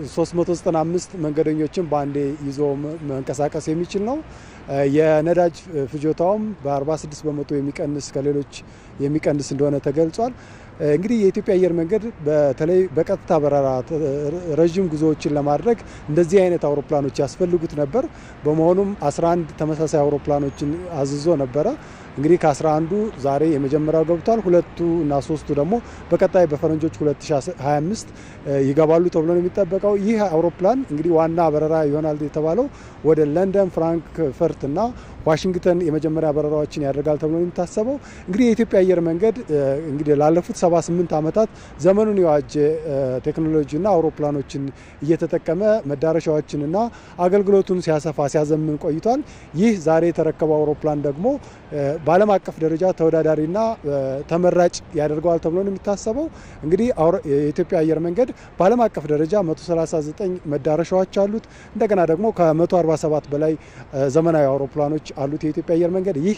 Speaker 1: 395 መንገደኞችን በአንዴ ይዞ መንቀሳቀስ የሚችል ነው። የነዳጅ ፍጆታውም በ46 በመቶ የሚቀንስ ከሌሎች የሚቀንስ እንደሆነ ተገልጿል። እንግዲህ የኢትዮጵያ አየር መንገድ በተለይ በቀጥታ በረራ ረዥም ጉዞዎችን ለማድረግ እንደዚህ አይነት አውሮፕላኖች ያስፈልጉት ነበር። በመሆኑም 11 ተመሳሳይ አውሮፕላኖችን አዝዞ ነበረ። እንግዲህ ከ11ዱ ዛሬ የመጀመሪያው ገብቷል። ሁለቱ እና ሶስቱ ደግሞ በቀጣይ በፈረንጆች 2025 ይገባሉ ተብሎ ነው የሚጠበቀው። ይህ አውሮፕላን እንግዲህ ዋና በረራ ይሆናል የተባለው ወደ ለንደን፣ ፍራንክፈርት እና ዋሽንግተን የመጀመሪያ በረራዎችን ያደርጋል ተብሎ ነው የሚታሰበው። እንግዲህ የኢትዮጵያ አየር መንገድ እንግዲህ ላለፉት 78 ዓመታት ዘመኑን የዋጀ ቴክኖሎጂና አውሮፕላኖችን እየተጠቀመ መዳረሻዎችንና አገልግሎቱን ሲያሰፋ ሲያዘምን ቆይቷል። ይህ ዛሬ የተረከበው አውሮፕላን ደግሞ በዓለም አቀፍ ደረጃ ተወዳዳሪና ተመራጭ ያደርገዋል ተብሎ ነው የሚታሰበው። እንግዲህ የኢትዮጵያ አየር መንገድ በዓለም አቀፍ ደረጃ 139 መዳረሻዎች አሉት። እንደገና ደግሞ ከ147 በላይ ዘመናዊ አውሮፕላኖች አሉት የኢትዮጵያ አየር መንገድ። ይህ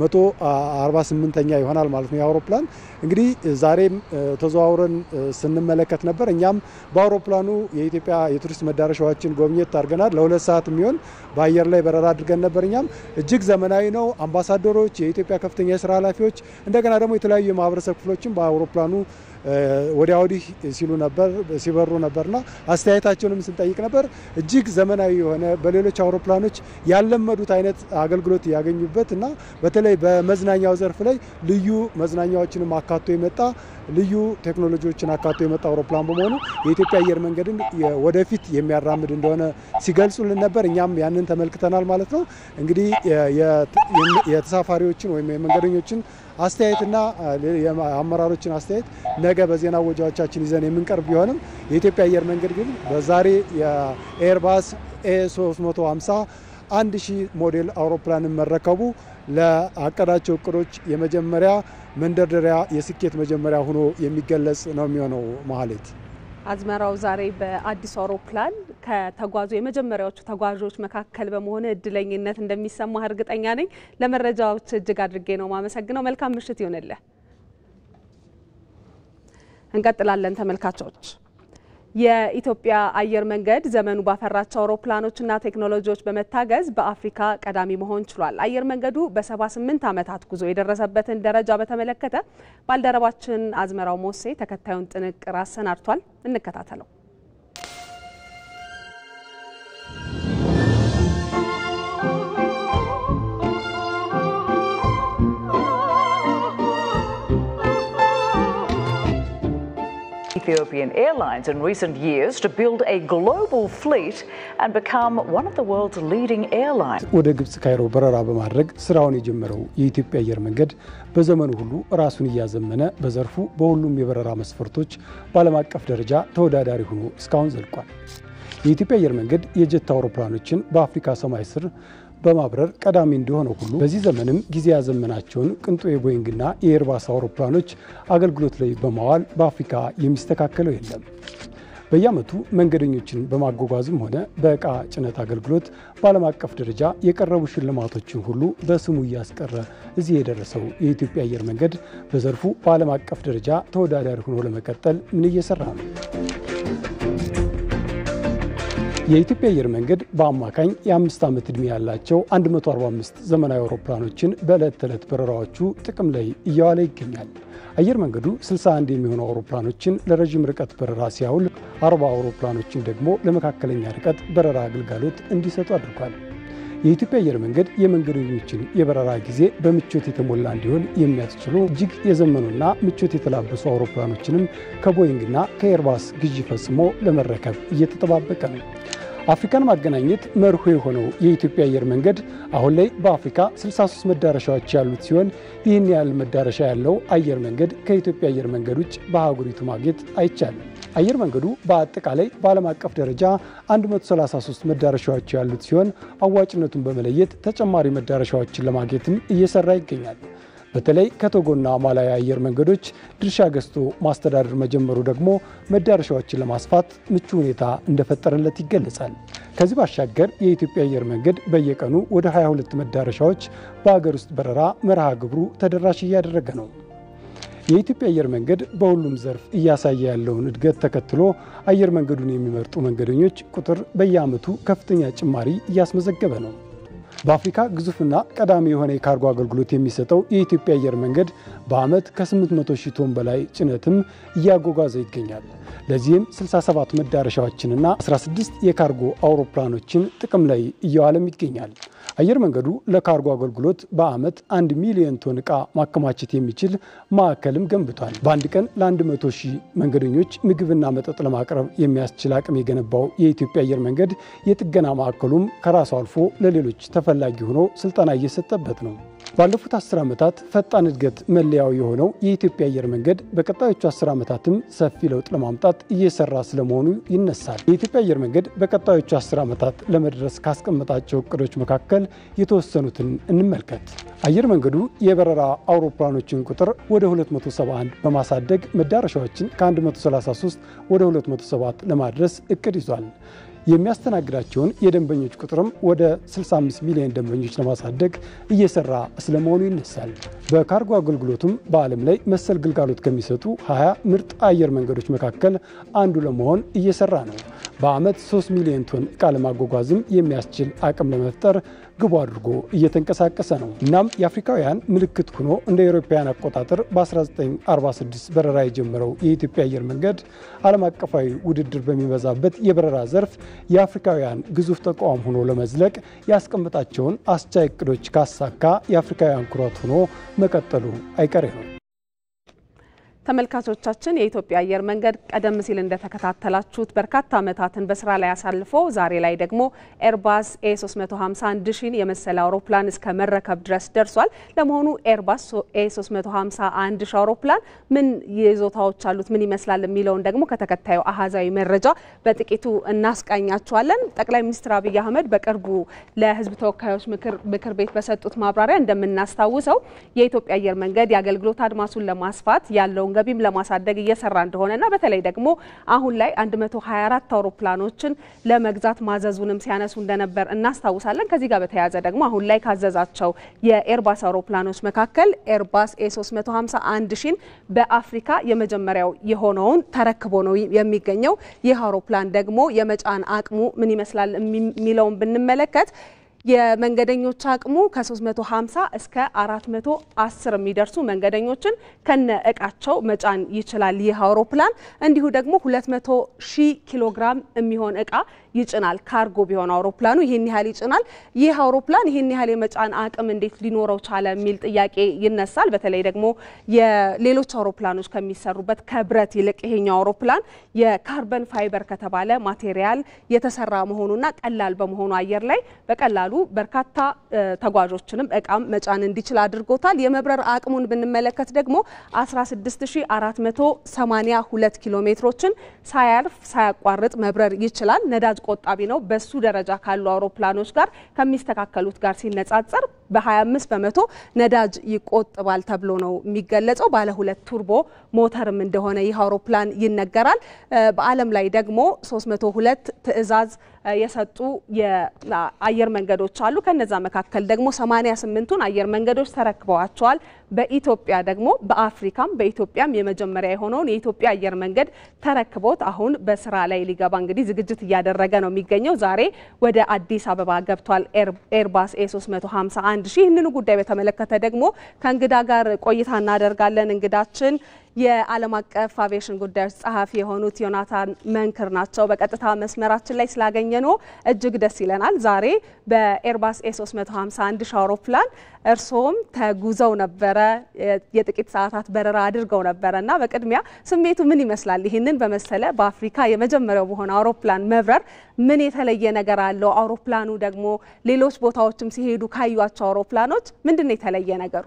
Speaker 1: 148ኛ ይሆናል ማለት ነው። የአውሮፕላን እንግዲህ ዛሬም ተዘዋውረን ስንመለከት ነበር። እኛም በአውሮፕላኑ የኢትዮጵያ የቱሪስት መዳረሻዎችን ጎብኘት አድርገናል። ለሁለት ሰዓት የሚሆን በአየር ላይ በረራ አድርገን ነበር። እኛም እጅግ ዘመናዊ ነው። አምባሳደሮች፣ የኢትዮጵያ ከፍተኛ የስራ ኃላፊዎች እንደገና ደግሞ የተለያዩ የማህበረሰብ ክፍሎችን በአውሮፕላኑ ወዲያ ወዲህ ሲሉ ነበር ሲበሩ ነበርና አስተያየታቸውንም ስንጠይቅ ነበር። እጅግ ዘመናዊ የሆነ በሌሎች አውሮፕላኖች ያለመዱት አይነት አገልግሎት ያገኙበት እና በተለይ በመዝናኛው ዘርፍ ላይ ልዩ መዝናኛዎችንም አካቶ የመጣ ልዩ ቴክኖሎጂዎችን አካቶ የመጣ አውሮፕላን በመሆኑ የኢትዮጵያ አየር መንገድን ወደፊት የሚያራምድ እንደሆነ ሲገልጹልን ነበር። እኛም ያንን ተመልክተናል ማለት ነው። እንግዲህ የተሳፋሪዎችን ወይም የመንገደኞችን አስተያየትና የአመራሮችን አስተያየት ነገ በዜና ወጃዎቻችን ይዘን የምንቀርብ ቢሆንም የኢትዮጵያ አየር መንገድ ግን በዛሬ የኤርባስ ኤ 350 አንድ ሺህ ሞዴል አውሮፕላንን መረከቡ ለአቀዳቸው እቅዶች የመጀመሪያ መንደርደሪያ የስኬት መጀመሪያ ሆኖ የሚገለጽ ነው የሚሆነው። መሀሌት
Speaker 2: አዝመራው ዛሬ በአዲሱ አውሮፕላን ከተጓዙ የመጀመሪያዎቹ ተጓዦች መካከል በመሆን እድለኝነት እንደሚሰማህ እርግጠኛ ነኝ። ለመረጃዎች እጅግ አድርጌ ነው ማመሰግነው። መልካም ምሽት ይሆንልህ። እንቀጥላለን ተመልካቾች። የኢትዮጵያ አየር መንገድ ዘመኑ ባፈራቸው አውሮፕላኖችና ቴክኖሎጂዎች በመታገዝ በአፍሪካ ቀዳሚ መሆን ችሏል። አየር መንገዱ በ78 ዓመታት ጉዞ የደረሰበትን ደረጃ በተመለከተ ባልደረባችን አዝመራው ሞሴ ተከታዩን ጥንቅር አሰናድቷል። እንከታተለው።
Speaker 3: Ethiopian Airlines in recent years to build a global fleet and become one of the world's leading airlines.
Speaker 1: ወደ ግብጽ ካይሮ በረራ በማድረግ ስራውን የጀመረው የኢትዮጵያ አየር መንገድ በዘመኑ ሁሉ ራሱን እያዘመነ በዘርፉ በሁሉም የበረራ መስፈርቶች በዓለም አቀፍ ደረጃ ተወዳዳሪ ሆኖ እስካሁን ዘልቋል። የኢትዮጵያ አየር መንገድ የጀት አውሮፕላኖችን በአፍሪካ ሰማይ ስር በማብረር ቀዳሚ እንደሆነ ሁሉ በዚህ ዘመንም ጊዜ ያዘመናቸውን ቅንጡ የቦይንግና የኤርባስ አውሮፕላኖች አገልግሎት ላይ በማዋል በአፍሪካ የሚስተካከለው የለም። በየዓመቱ መንገደኞችን በማጓጓዝም ሆነ በዕቃ ጭነት አገልግሎት በዓለም አቀፍ ደረጃ የቀረቡ ሽልማቶችን ሁሉ በስሙ እያስቀረ እዚህ የደረሰው የኢትዮጵያ አየር መንገድ በዘርፉ በዓለም አቀፍ ደረጃ ተወዳዳሪ ሆኖ ለመቀጠል ምን እየሰራ ነው? የኢትዮጵያ አየር መንገድ በአማካኝ የአምስት ዓመት ዕድሜ ያላቸው 145 ዘመናዊ አውሮፕላኖችን በዕለት ተዕለት በረራዎቹ ጥቅም ላይ እያዋለ ይገኛል። አየር መንገዱ 61 የሚሆኑ አውሮፕላኖችን ለረዥም ርቀት በረራ ሲያውል 40 አውሮፕላኖችን ደግሞ ለመካከለኛ ርቀት በረራ አገልጋሎት እንዲሰጡ አድርጓል። የኢትዮጵያ አየር መንገድ የመንገደኞችን የበረራ ጊዜ በምቾት የተሞላ እንዲሆን የሚያስችሉ እጅግ የዘመኑና ምቾት የተላበሱ አውሮፕላኖችንም ከቦይንግና ከኤርባስ ግዢ ፈጽሞ ለመረከብ እየተጠባበቀ ነው። አፍሪካን ማገናኘት መርሆ የሆነው የኢትዮጵያ አየር መንገድ አሁን ላይ በአፍሪካ 63 መዳረሻዎች ያሉት ሲሆን ይህን ያህል መዳረሻ ያለው አየር መንገድ ከኢትዮጵያ አየር መንገድ ውጭ በአህጉሪቱ ማግኘት አይቻልም። አየር መንገዱ በአጠቃላይ በዓለም አቀፍ ደረጃ 133 መዳረሻዎች ያሉት ሲሆን አዋጭነቱን በመለየት ተጨማሪ መዳረሻዎችን ለማግኘትም እየሰራ ይገኛል። በተለይ ከቶጎና ማላዊ አየር መንገዶች ድርሻ ገዝቶ ማስተዳደር መጀመሩ ደግሞ መዳረሻዎችን ለማስፋት ምቹ ሁኔታ እንደፈጠረለት ይገለጻል። ከዚህ ባሻገር የኢትዮጵያ አየር መንገድ በየቀኑ ወደ 22 መዳረሻዎች በሀገር ውስጥ በረራ መርሃ ግብሩ ተደራሽ እያደረገ ነው። የኢትዮጵያ አየር መንገድ በሁሉም ዘርፍ እያሳየ ያለውን እድገት ተከትሎ አየር መንገዱን የሚመርጡ መንገደኞች ቁጥር በየዓመቱ ከፍተኛ ጭማሪ እያስመዘገበ ነው። በአፍሪካ ግዙፍና ቀዳሚ የሆነ የካርጎ አገልግሎት የሚሰጠው የኢትዮጵያ አየር መንገድ በዓመት ከ800 ሺህ ቶን በላይ ጭነትም እያጓጓዘ ይገኛል። ለዚህም 67 መዳረሻዎችንና 16 የካርጎ አውሮፕላኖችን ጥቅም ላይ እየዋለም ይገኛል። አየር መንገዱ ለካርጎ አገልግሎት በዓመት አንድ ሚሊዮን ቶን ዕቃ ማከማቸት የሚችል ማዕከልም ገንብቷል። በአንድ ቀን ለ100 ሺህ መንገደኞች ምግብና መጠጥ ለማቅረብ የሚያስችል አቅም የገነባው የኢትዮጵያ አየር መንገድ የጥገና ማዕከሉም ከራሱ አልፎ ለሌሎች ተፈላጊ ሆኖ ስልጠና እየሰጠበት ነው። ባለፉት 10 ዓመታት ፈጣን እድገት መለያው የሆነው የኢትዮጵያ አየር መንገድ በቀጣዮቹ 10 ዓመታትም ሰፊ ለውጥ ለማምጣት እየሰራ ስለመሆኑ ይነሳል። የኢትዮጵያ አየር መንገድ በቀጣዮቹ 10 ዓመታት ለመድረስ ካስቀመጣቸው እቅዶች መካከል የተወሰኑትን እንመልከት። አየር መንገዱ የበረራ አውሮፕላኖችን ቁጥር ወደ 271 በማሳደግ መዳረሻዎችን ከ133 ወደ 207 ለማድረስ እቅድ ይዟል። የሚያስተናግዳቸውን የደንበኞች ቁጥርም ወደ 65 ሚሊዮን ደንበኞች ለማሳደግ እየሰራ ስለመሆኑ ይነሳል። በካርጎ አገልግሎቱም በዓለም ላይ መሰል ግልጋሎት ከሚሰጡ 20 ምርጥ አየር መንገዶች መካከል አንዱ ለመሆን እየሰራ ነው። በዓመት 3 ሚሊዮን ቶን ዕቃ ለማጓጓዝም የሚያስችል አቅም ለመፍጠር ግቡ አድርጎ እየተንቀሳቀሰ ነው። እናም የአፍሪካውያን ምልክት ሆኖ እንደ አውሮፓውያን አቆጣጠር በ1946 በረራ የጀመረው የኢትዮጵያ አየር መንገድ ዓለም አቀፋዊ ውድድር በሚበዛበት የበረራ ዘርፍ የአፍሪካውያን ግዙፍ ተቋም ሆኖ ለመዝለቅ ያስቀመጣቸውን አስቻይ እቅዶች ካሳካ የአፍሪካውያን ኩራት ሆኖ መቀጠሉ አይቀሬ ነው።
Speaker 2: ተመልካቾቻችን የኢትዮጵያ አየር መንገድ ቀደም ሲል እንደተከታተላችሁት በርካታ ዓመታትን በስራ ላይ አሳልፎ ዛሬ ላይ ደግሞ ኤርባስ ኤ351 ሺን የመሰለ አውሮፕላን እስከ መረከብ ድረስ ደርሷል። ለመሆኑ ኤርባስ ኤ351 ሺ አውሮፕላን ምን ይዞታዎች አሉት፣ ምን ይመስላል የሚለውን ደግሞ ከተከታዩ አሃዛዊ መረጃ በጥቂቱ እናስቃኛችኋለን። ጠቅላይ ሚኒስትር አብይ አህመድ በቅርቡ ለሕዝብ ተወካዮች ምክር ቤት በሰጡት ማብራሪያ እንደምናስታውሰው የኢትዮጵያ አየር መንገድ የአገልግሎት አድማሱን ለማስፋት ያለውን ገቢም ለማሳደግ እየሰራ እንደሆነና በተለይ ደግሞ አሁን ላይ 124 አውሮፕላኖችን ለመግዛት ማዘዙንም ሲያነሱ እንደነበር እናስታውሳለን። ከዚህ ጋር በተያያዘ ደግሞ አሁን ላይ ካዘዛቸው የኤርባስ አውሮፕላኖች መካከል ኤርባስ ኤ351 ሺን በአፍሪካ የመጀመሪያው የሆነውን ተረክቦ ነው የሚገኘው። ይህ አውሮፕላን ደግሞ የመጫን አቅሙ ምን ይመስላል የሚለውን ብንመለከት የመንገደኞች አቅሙ ከ350 እስከ 410 የሚደርሱ መንገደኞችን ከነ እቃቸው መጫን ይችላል። ይህ አውሮፕላን እንዲሁ ደግሞ 200 ሺህ ኪሎ ግራም የሚሆን እቃ ይጭናል። ካርጎ ቢሆን አውሮፕላኑ ይህን ያህል ይጭናል። ይህ አውሮፕላን ይህን ያህል የመጫን አቅም እንዴት ሊኖረው ቻለ የሚል ጥያቄ ይነሳል። በተለይ ደግሞ የሌሎች አውሮፕላኖች ከሚሰሩበት ከብረት ይልቅ ይሄኛው አውሮፕላን የካርበን ፋይበር ከተባለ ማቴሪያል የተሰራ መሆኑና ቀላል በመሆኑ አየር ላይ በቀላሉ በርካታ ተጓዦችንም እቃም መጫን እንዲችል አድርጎታል። የመብረር አቅሙን ብንመለከት ደግሞ 16482 ኪሎ ሜትሮችን ሳያልፍ ሳያቋርጥ መብረር ይችላል። ነዳጅ ቆጣቢ ነው። በሱ ደረጃ ካሉ አውሮፕላኖች ጋር ከሚስተካከሉት ጋር ሲነጻጸር በ25 በመቶ ነዳጅ ይቆጥባል ተብሎ ነው የሚገለጸው። ባለ ሁለት ቱርቦ ሞተርም እንደሆነ ይህ አውሮፕላን ይነገራል። በዓለም ላይ ደግሞ 302 ትዕዛዝ የሰጡ የአየር መንገዶች አሉ። ከነዛ መካከል ደግሞ 88ቱን አየር መንገዶች ተረክበዋቸዋል። በኢትዮጵያ ደግሞ በአፍሪካም በኢትዮጵያም የመጀመሪያ የሆነውን የኢትዮጵያ አየር መንገድ ተረክቦት አሁን በስራ ላይ ሊገባ እንግዲህ ዝግጅት እያደረገ ነው የሚገኘው። ዛሬ ወደ አዲስ አበባ ገብቷል ኤርባስ ኤ 351 ሺህ። ይህንኑ ጉዳይ በተመለከተ ደግሞ ከእንግዳ ጋር ቆይታ እናደርጋለን። እንግዳችን የዓለም አቀፍ አቪዬሽን ጉዳዮች ጸሐፊ የሆኑት ዮናታን መንክር ናቸው። በቀጥታ መስመራችን ላይ ስላገኘነው እጅግ ደስ ይለናል። ዛሬ በኤርባስ ኤ 351 ሺህ አውሮፕላን እርስዎም ተጉዘው ነበረ፣ የጥቂት ሰዓታት በረራ አድርገው ነበረ እና በቅድሚያ ስሜቱ ምን ይመስላል? ይህንን በመሰለ በአፍሪካ የመጀመሪያው በሆነ አውሮፕላን መብረር ምን የተለየ ነገር አለው? አውሮፕላኑ ደግሞ ሌሎች ቦታዎችም ሲሄዱ ካዩቸው አውሮፕላኖች ምንድን ነው የተለየ ነገሩ?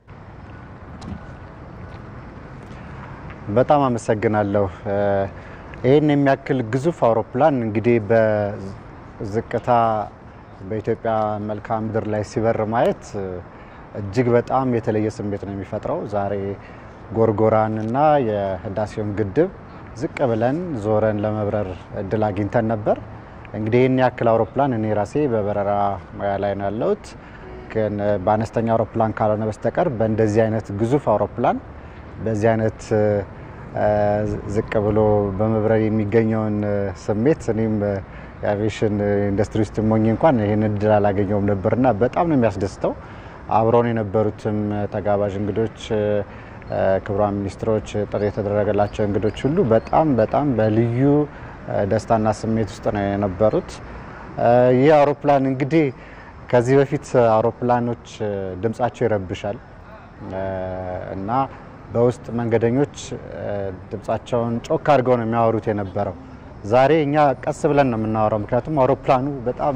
Speaker 4: በጣም አመሰግናለሁ። ይህን የሚያክል ግዙፍ አውሮፕላን እንግዲህ በዝቅታ በኢትዮጵያ መልክዓ ምድር ላይ ሲበር ማየት እጅግ በጣም የተለየ ስሜት ነው የሚፈጥረው። ዛሬ ጎርጎራን እና የህዳሴውን ግድብ ዝቅ ብለን ዞረን ለመብረር እድል አግኝተን ነበር። እንግዲህ ይህን ያክል አውሮፕላን እኔ ራሴ በበረራ ሙያ ላይ ነው ያለሁት፣ ግን በአነስተኛ አውሮፕላን ካልሆነ በስተቀር በእንደዚህ አይነት ግዙፍ አውሮፕላን በዚህ አይነት ዝቅ ብሎ በመብረር የሚገኘውን ስሜት እኔም የአቪዬሽን ኢንዱስትሪ ውስጥ ሞኝ እንኳን ይህን እድል አላገኘውም ነበርና በጣም ነው የሚያስደስተው። አብረውን የነበሩትም ተጋባዥ እንግዶች፣ ክቡራን ሚኒስትሮች፣ ጥሪ የተደረገላቸው እንግዶች ሁሉ በጣም በጣም በልዩ ደስታና ስሜት ውስጥ ነው የነበሩት። ይህ አውሮፕላን እንግዲህ ከዚህ በፊት አውሮፕላኖች ድምጻቸው ይረብሻል እና በውስጥ መንገደኞች ድምጻቸውን ጮክ አድርገው ነው የሚያወሩት የነበረው። ዛሬ እኛ ቀስ ብለን ነው የምናወራው፣ ምክንያቱም አውሮፕላኑ በጣም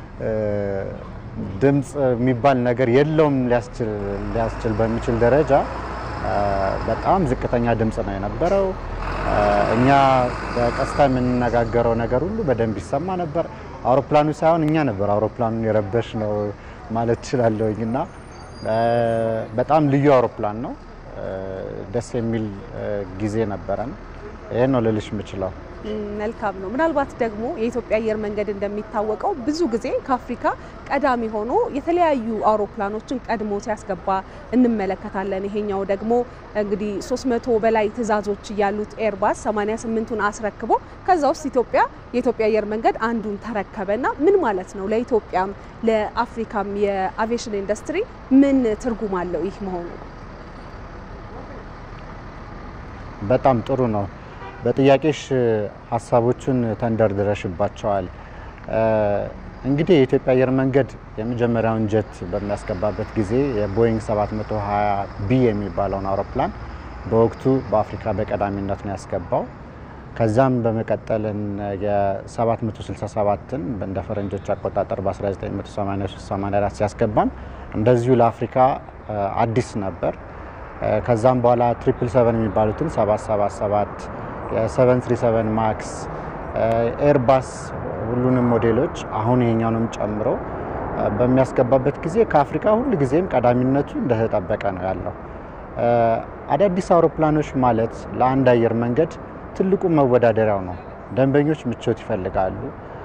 Speaker 4: ድምፅ የሚባል ነገር የለውም ሊያስችል በሚችል ደረጃ በጣም ዝቅተኛ ድምፅ ነው የነበረው። እኛ በቀስታ የምንነጋገረው ነገር ሁሉ በደንብ ይሰማ ነበር። አውሮፕላኑ ሳይሆን እኛ ነበር አውሮፕላኑን የረበሽ ነው ማለት እችላለሁኝ እና በጣም ልዩ አውሮፕላን ነው። ደስ የሚል ጊዜ ነበረን። ይህን ነው ልልሽ የምችለው።
Speaker 2: መልካም ነው። ምናልባት ደግሞ የኢትዮጵያ አየር መንገድ እንደሚታወቀው ብዙ ጊዜ ከአፍሪካ ቀዳሚ ሆኖ የተለያዩ አውሮፕላኖችን ቀድሞ ሲያስገባ እንመለከታለን። ይሄኛው ደግሞ እንግዲህ 300 በላይ ትዕዛዞች ያሉት ኤርባስ 88ቱን አስረክቦ ከዛ ውስጥ ኢትዮጵያ የኢትዮጵያ አየር መንገድ አንዱን ተረከበና ምን ማለት ነው ለኢትዮጵያም ለአፍሪካም የአቪዬሽን ኢንዱስትሪ ምን ትርጉም አለው ይህ መሆኑ?
Speaker 4: በጣም ጥሩ ነው። በጥያቄሽ ሀሳቦቹን ተንደርድረሽባቸዋል። እንግዲህ የኢትዮጵያ አየር መንገድ የመጀመሪያውን ጀት በሚያስገባበት ጊዜ የቦይንግ 720 ቢ የሚባለውን አውሮፕላን በወቅቱ በአፍሪካ በቀዳሚነት ነው ያስገባው። ከዛም በመቀጠልን የ767ን እንደ ፈረንጆች አቆጣጠር በ1983/84 ሲያስገባም እንደዚሁ ለአፍሪካ አዲስ ነበር። ከዛም በኋላ ትሪፕል ሰቨን የሚባሉትን 777 የ737 ማክስ ኤርባስ ሁሉንም ሞዴሎች አሁን ይሄኛውንም ጨምሮ በሚያስገባበት ጊዜ ከአፍሪካ ሁል ጊዜም ቀዳሚነቱ እንደተጠበቀ ነው ያለው። አዳዲስ አውሮፕላኖች ማለት ለአንድ አየር መንገድ ትልቁ መወዳደሪያው ነው። ደንበኞች ምቾት ይፈልጋሉ።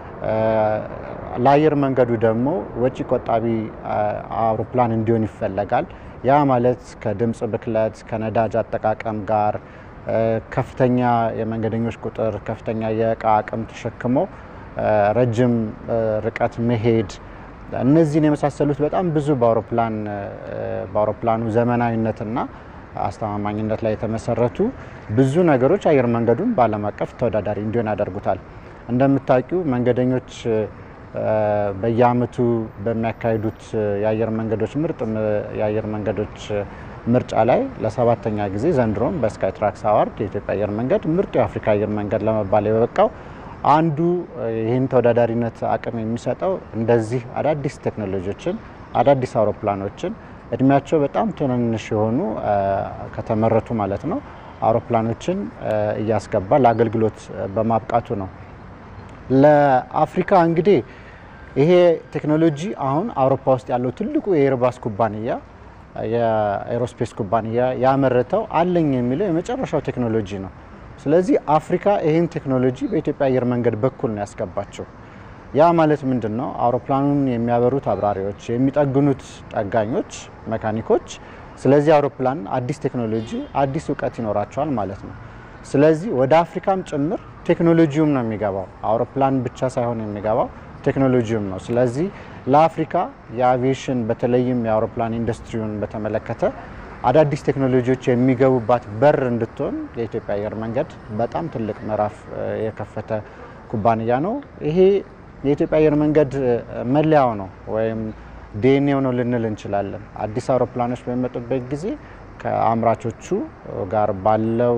Speaker 4: ለአየር መንገዱ ደግሞ ወጪ ቆጣቢ አውሮፕላን እንዲሆን ይፈለጋል። ያ ማለት ከድምፅ ብክለት፣ ከነዳጅ አጠቃቀም ጋር ከፍተኛ የመንገደኞች ቁጥር፣ ከፍተኛ የእቃ አቅም ተሸክሞ ረጅም ርቀት መሄድ እነዚህን የመሳሰሉት በጣም ብዙ በአውሮፕላን በአውሮፕላኑ ዘመናዊነትና አስተማማኝነት ላይ የተመሰረቱ ብዙ ነገሮች አየር መንገዱን በዓለም አቀፍ ተወዳዳሪ እንዲሆን ያደርጉታል። እንደምታውቂው መንገደኞች በየአመቱ በሚያካሂዱት የአየር መንገዶች ምርጥ የአየር መንገዶች ምርጫ ላይ ለሰባተኛ ጊዜ ዘንድሮም በስካይ ትራክስ አዋርድ የኢትዮጵያ አየር መንገድ ምርጡ የአፍሪካ አየር መንገድ ለመባል የበቃው አንዱ ይህን ተወዳዳሪነት አቅም የሚሰጠው እንደዚህ አዳዲስ ቴክኖሎጂዎችን አዳዲስ አውሮፕላኖችን እድሜያቸው በጣም ትንንሽ የሆኑ ከተመረቱ ማለት ነው አውሮፕላኖችን እያስገባ ለአገልግሎት በማብቃቱ ነው። ለአፍሪካ እንግዲህ ይሄ ቴክኖሎጂ አሁን አውሮፓ ውስጥ ያለው ትልቁ የኤርባስ ኩባንያ የኤሮስፔስ ኩባንያ ያመረተው አለኝ የሚለው የመጨረሻው ቴክኖሎጂ ነው። ስለዚህ አፍሪካ ይህን ቴክኖሎጂ በኢትዮጵያ አየር መንገድ በኩል ነው ያስገባቸው። ያ ማለት ምንድን ነው? አውሮፕላኑን የሚያበሩት አብራሪዎች፣ የሚጠግኑት ጠጋኞች፣ መካኒኮች ስለዚህ አውሮፕላን አዲስ ቴክኖሎጂ አዲስ እውቀት ይኖራቸዋል ማለት ነው። ስለዚህ ወደ አፍሪካም ጭምር ቴክኖሎጂውም ነው የሚገባው። አውሮፕላን ብቻ ሳይሆን የሚገባው ቴክኖሎጂውም ነው። ስለዚህ ለአፍሪካ የአቪዬሽን በተለይም የአውሮፕላን ኢንዱስትሪውን በተመለከተ አዳዲስ ቴክኖሎጂዎች የሚገቡባት በር እንድትሆን የኢትዮጵያ አየር መንገድ በጣም ትልቅ ምዕራፍ የከፈተ ኩባንያ ነው። ይሄ የኢትዮጵያ አየር መንገድ መለያው ነው ወይም ዲኤንኤው ነው ልንል እንችላለን። አዲስ አውሮፕላኖች በሚመጡበት ጊዜ ከአምራቾቹ ጋር ባለው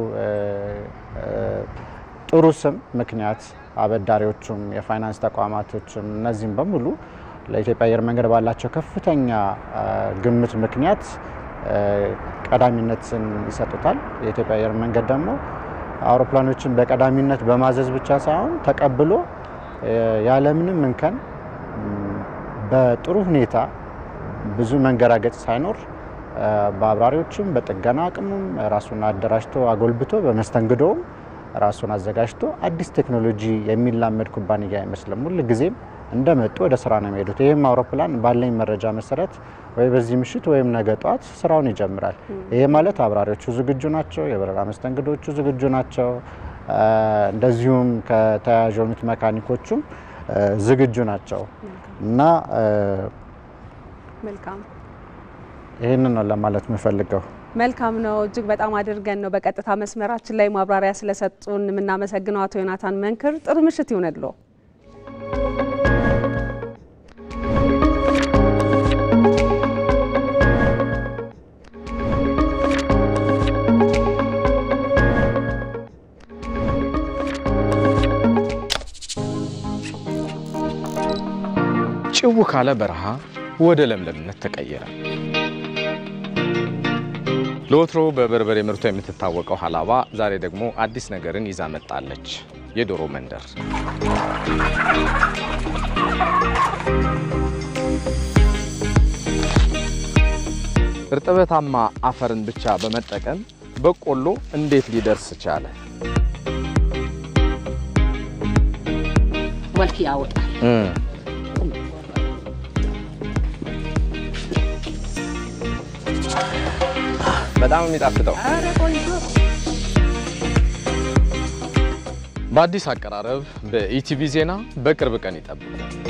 Speaker 4: ጥሩ ስም ምክንያት አበዳሪዎቹም የፋይናንስ ተቋማቶችም እነዚህም በሙሉ ለኢትዮጵያ አየር መንገድ ባላቸው ከፍተኛ ግምት ምክንያት ቀዳሚነትን ይሰጡታል። የኢትዮጵያ አየር መንገድ ደግሞ አውሮፕላኖችን በቀዳሚነት በማዘዝ ብቻ ሳይሆን ተቀብሎ ያለምንም እንከን በጥሩ ሁኔታ ብዙ መንገራገጭ ሳይኖር በአብራሪዎችም በጥገና አቅሙም ራሱን አደራጅቶ አጎልብቶ በመስተንግዶውም ራሱን አዘጋጅቶ አዲስ ቴክኖሎጂ የሚላመድ ኩባንያ አይመስልም። ሁል ጊዜም እንደመጡ ወደ ስራ ነው የሚሄዱት። ይህም አውሮፕላን ባለኝ መረጃ መሰረት ወይ በዚህ ምሽት ወይም ነገ ጠዋት ስራውን ይጀምራል። ይሄ ማለት አብራሪዎቹ ዝግጁ ናቸው፣ የበረራ መስተንግዶቹ ዝግጁ ናቸው። እንደዚሁም ከተያያዥ የሆኑት መካኒኮቹም ዝግጁ ናቸው እና
Speaker 2: መልካም
Speaker 4: ይህንን ነው ለማለት የምፈልገው።
Speaker 2: መልካም ነው። እጅግ በጣም አድርገን ነው በቀጥታ መስመራችን ላይ ማብራሪያ ስለሰጡን የምናመሰግነው አቶ ዮናታን መንክር። ጥሩ ምሽት ይሁንልዎ።
Speaker 6: ጭው ካለ በረሃ ወደ ለምለምነት ተቀየረ። ለወትሮ በበርበሬ ምርቷ የምትታወቀው ሀላባ ዛሬ ደግሞ አዲስ ነገርን ይዛ መጣለች። የዶሮ መንደር። እርጥበታማ አፈርን ብቻ በመጠቀም በቆሎ እንዴት ሊደርስ ቻለ?
Speaker 7: መልክ ያወጣል።
Speaker 6: በጣም የሚጣፍጠው በአዲስ አቀራረብ በኢቲቪ ዜና በቅርብ ቀን ይጠብቁ።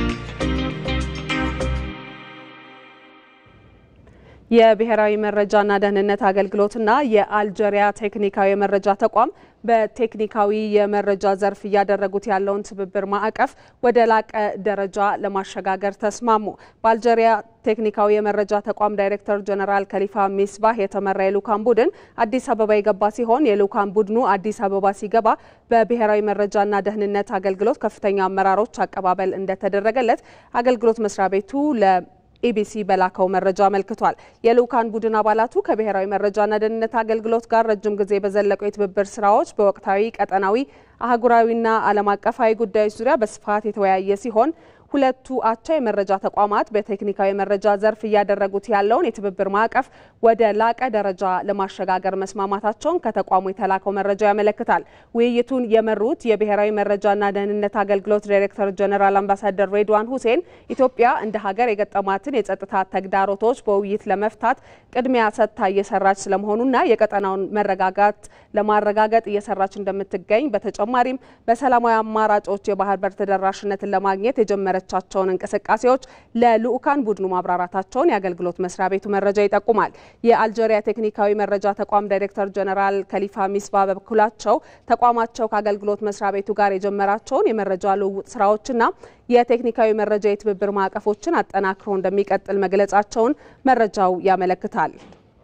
Speaker 2: የብሔራዊ መረጃና ደህንነት አገልግሎትና የአልጀሪያ ቴክኒካዊ የመረጃ ተቋም በቴክኒካዊ የመረጃ ዘርፍ እያደረጉት ያለውን ትብብር ማዕቀፍ ወደ ላቀ ደረጃ ለማሸጋገር ተስማሙ። በአልጀሪያ ቴክኒካዊ የመረጃ ተቋም ዳይሬክተር ጀነራል ከሊፋ ሚስባህ የተመራ የልኡካን ቡድን አዲስ አበባ የገባ ሲሆን የልኡካን ቡድኑ አዲስ አበባ ሲገባ በብሔራዊ መረጃና ደህንነት አገልግሎት ከፍተኛ አመራሮች አቀባበል እንደተደረገለት አገልግሎት መስሪያ ቤቱ ለ ኢቢሲ በላከው መረጃ አመልክቷል። የልኡካን ቡድን አባላቱ ከብሔራዊ መረጃና ደህንነት አገልግሎት ጋር ረጅም ጊዜ በዘለቁ የትብብር ስራዎች በወቅታዊ ቀጠናዊ፣ አህጉራዊና ዓለም አቀፋዊ ጉዳዮች ዙሪያ በስፋት የተወያየ ሲሆን ሁለቱ አቻ የመረጃ ተቋማት በቴክኒካዊ መረጃ ዘርፍ እያደረጉት ያለውን የትብብር ማዕቀፍ ወደ ላቀ ደረጃ ለማሸጋገር መስማማታቸውን ከተቋሙ የተላከው መረጃ ያመለክታል። ውይይቱን የመሩት የብሔራዊ መረጃና ደህንነት አገልግሎት ዳይሬክተር ጀነራል አምባሳደር ሬድዋን ሁሴን ኢትዮጵያ እንደ ሀገር የገጠማትን የጸጥታ ተግዳሮቶች በውይይት ለመፍታት ቅድሚያ ሰጥታ እየሰራች ስለመሆኑና የቀጠናውን መረጋጋት ለማረጋገጥ እየሰራች እንደምትገኝ በተጨማሪም በሰላማዊ አማራጮች የባህር በር ተደራሽነትን ለማግኘት የጀመረ የጀመረቻቸውን እንቅስቃሴዎች ለልዑካን ቡድኑ ማብራራታቸውን የአገልግሎት መስሪያ ቤቱ መረጃ ይጠቁማል። የአልጄሪያ ቴክኒካዊ መረጃ ተቋም ዳይሬክተር ጀነራል ከሊፋ ሚስባ በበኩላቸው ተቋማቸው ከአገልግሎት መስሪያ ቤቱ ጋር የጀመራቸውን የመረጃ ልውውጥ ስራዎችና የቴክኒካዊ መረጃ የትብብር ማዕቀፎችን አጠናክሮ እንደሚቀጥል መግለጻቸውን መረጃው ያመለክታል።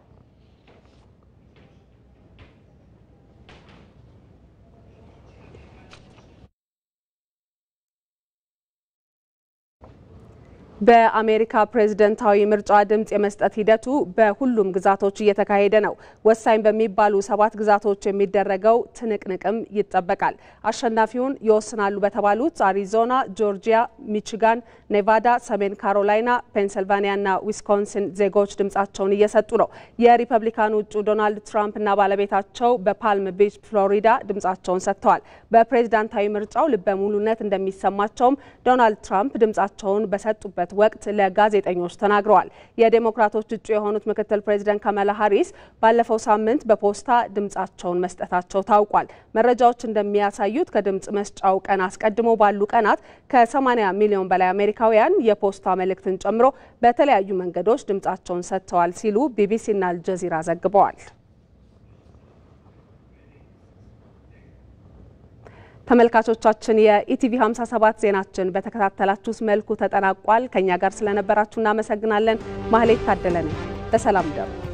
Speaker 2: በአሜሪካ ፕሬዝደንታዊ ምርጫ ድምፅ የመስጠት ሂደቱ በሁሉም ግዛቶች እየተካሄደ ነው። ወሳኝ በሚባሉ ሰባት ግዛቶች የሚደረገው ትንቅንቅም ይጠበቃል። አሸናፊውን ይወስናሉ በተባሉት አሪዞና፣ ጆርጂያ፣ ሚቺጋን፣ ኔቫዳ፣ ሰሜን ካሮላይና፣ ፔንስልቫኒያና ዊስኮንሲን ዜጎች ድምጻቸውን እየሰጡ ነው። የሪፐብሊካኑ እጩ ዶናልድ ትራምፕና ባለቤታቸው በፓልም ቢች ፍሎሪዳ ድምጻቸውን ሰጥተዋል። በፕሬዝዳንታዊ ምርጫው ልበ ሙሉነት እንደሚሰማቸውም ዶናልድ ትራምፕ ድምጻቸውን በሰጡበት ወቅት ለጋዜጠኞች ተናግረዋል። የዴሞክራቶች እጩ የሆኑት ምክትል ፕሬዚደንት ካማላ ሀሪስ ባለፈው ሳምንት በፖስታ ድምጻቸውን መስጠታቸው ታውቋል። መረጃዎች እንደሚያሳዩት ከድምጽ መስጫው ቀን አስቀድሞ ባሉ ቀናት ከ80 ሚሊዮን በላይ አሜሪካውያን የፖስታ መልእክትን ጨምሮ በተለያዩ መንገዶች ድምጻቸውን ሰጥተዋል ሲሉ ቢቢሲና አልጀዚራ ዘግበዋል። ተመልካቾቻችን የኢቲቪ 57 ዜናችን በተከታተላችሁት መልኩ ተጠናቋል። ከኛ ጋር ስለነበራችሁ እናመሰግናለን። ማህሌት ታደለ ነኝ። በሰላም ደሩ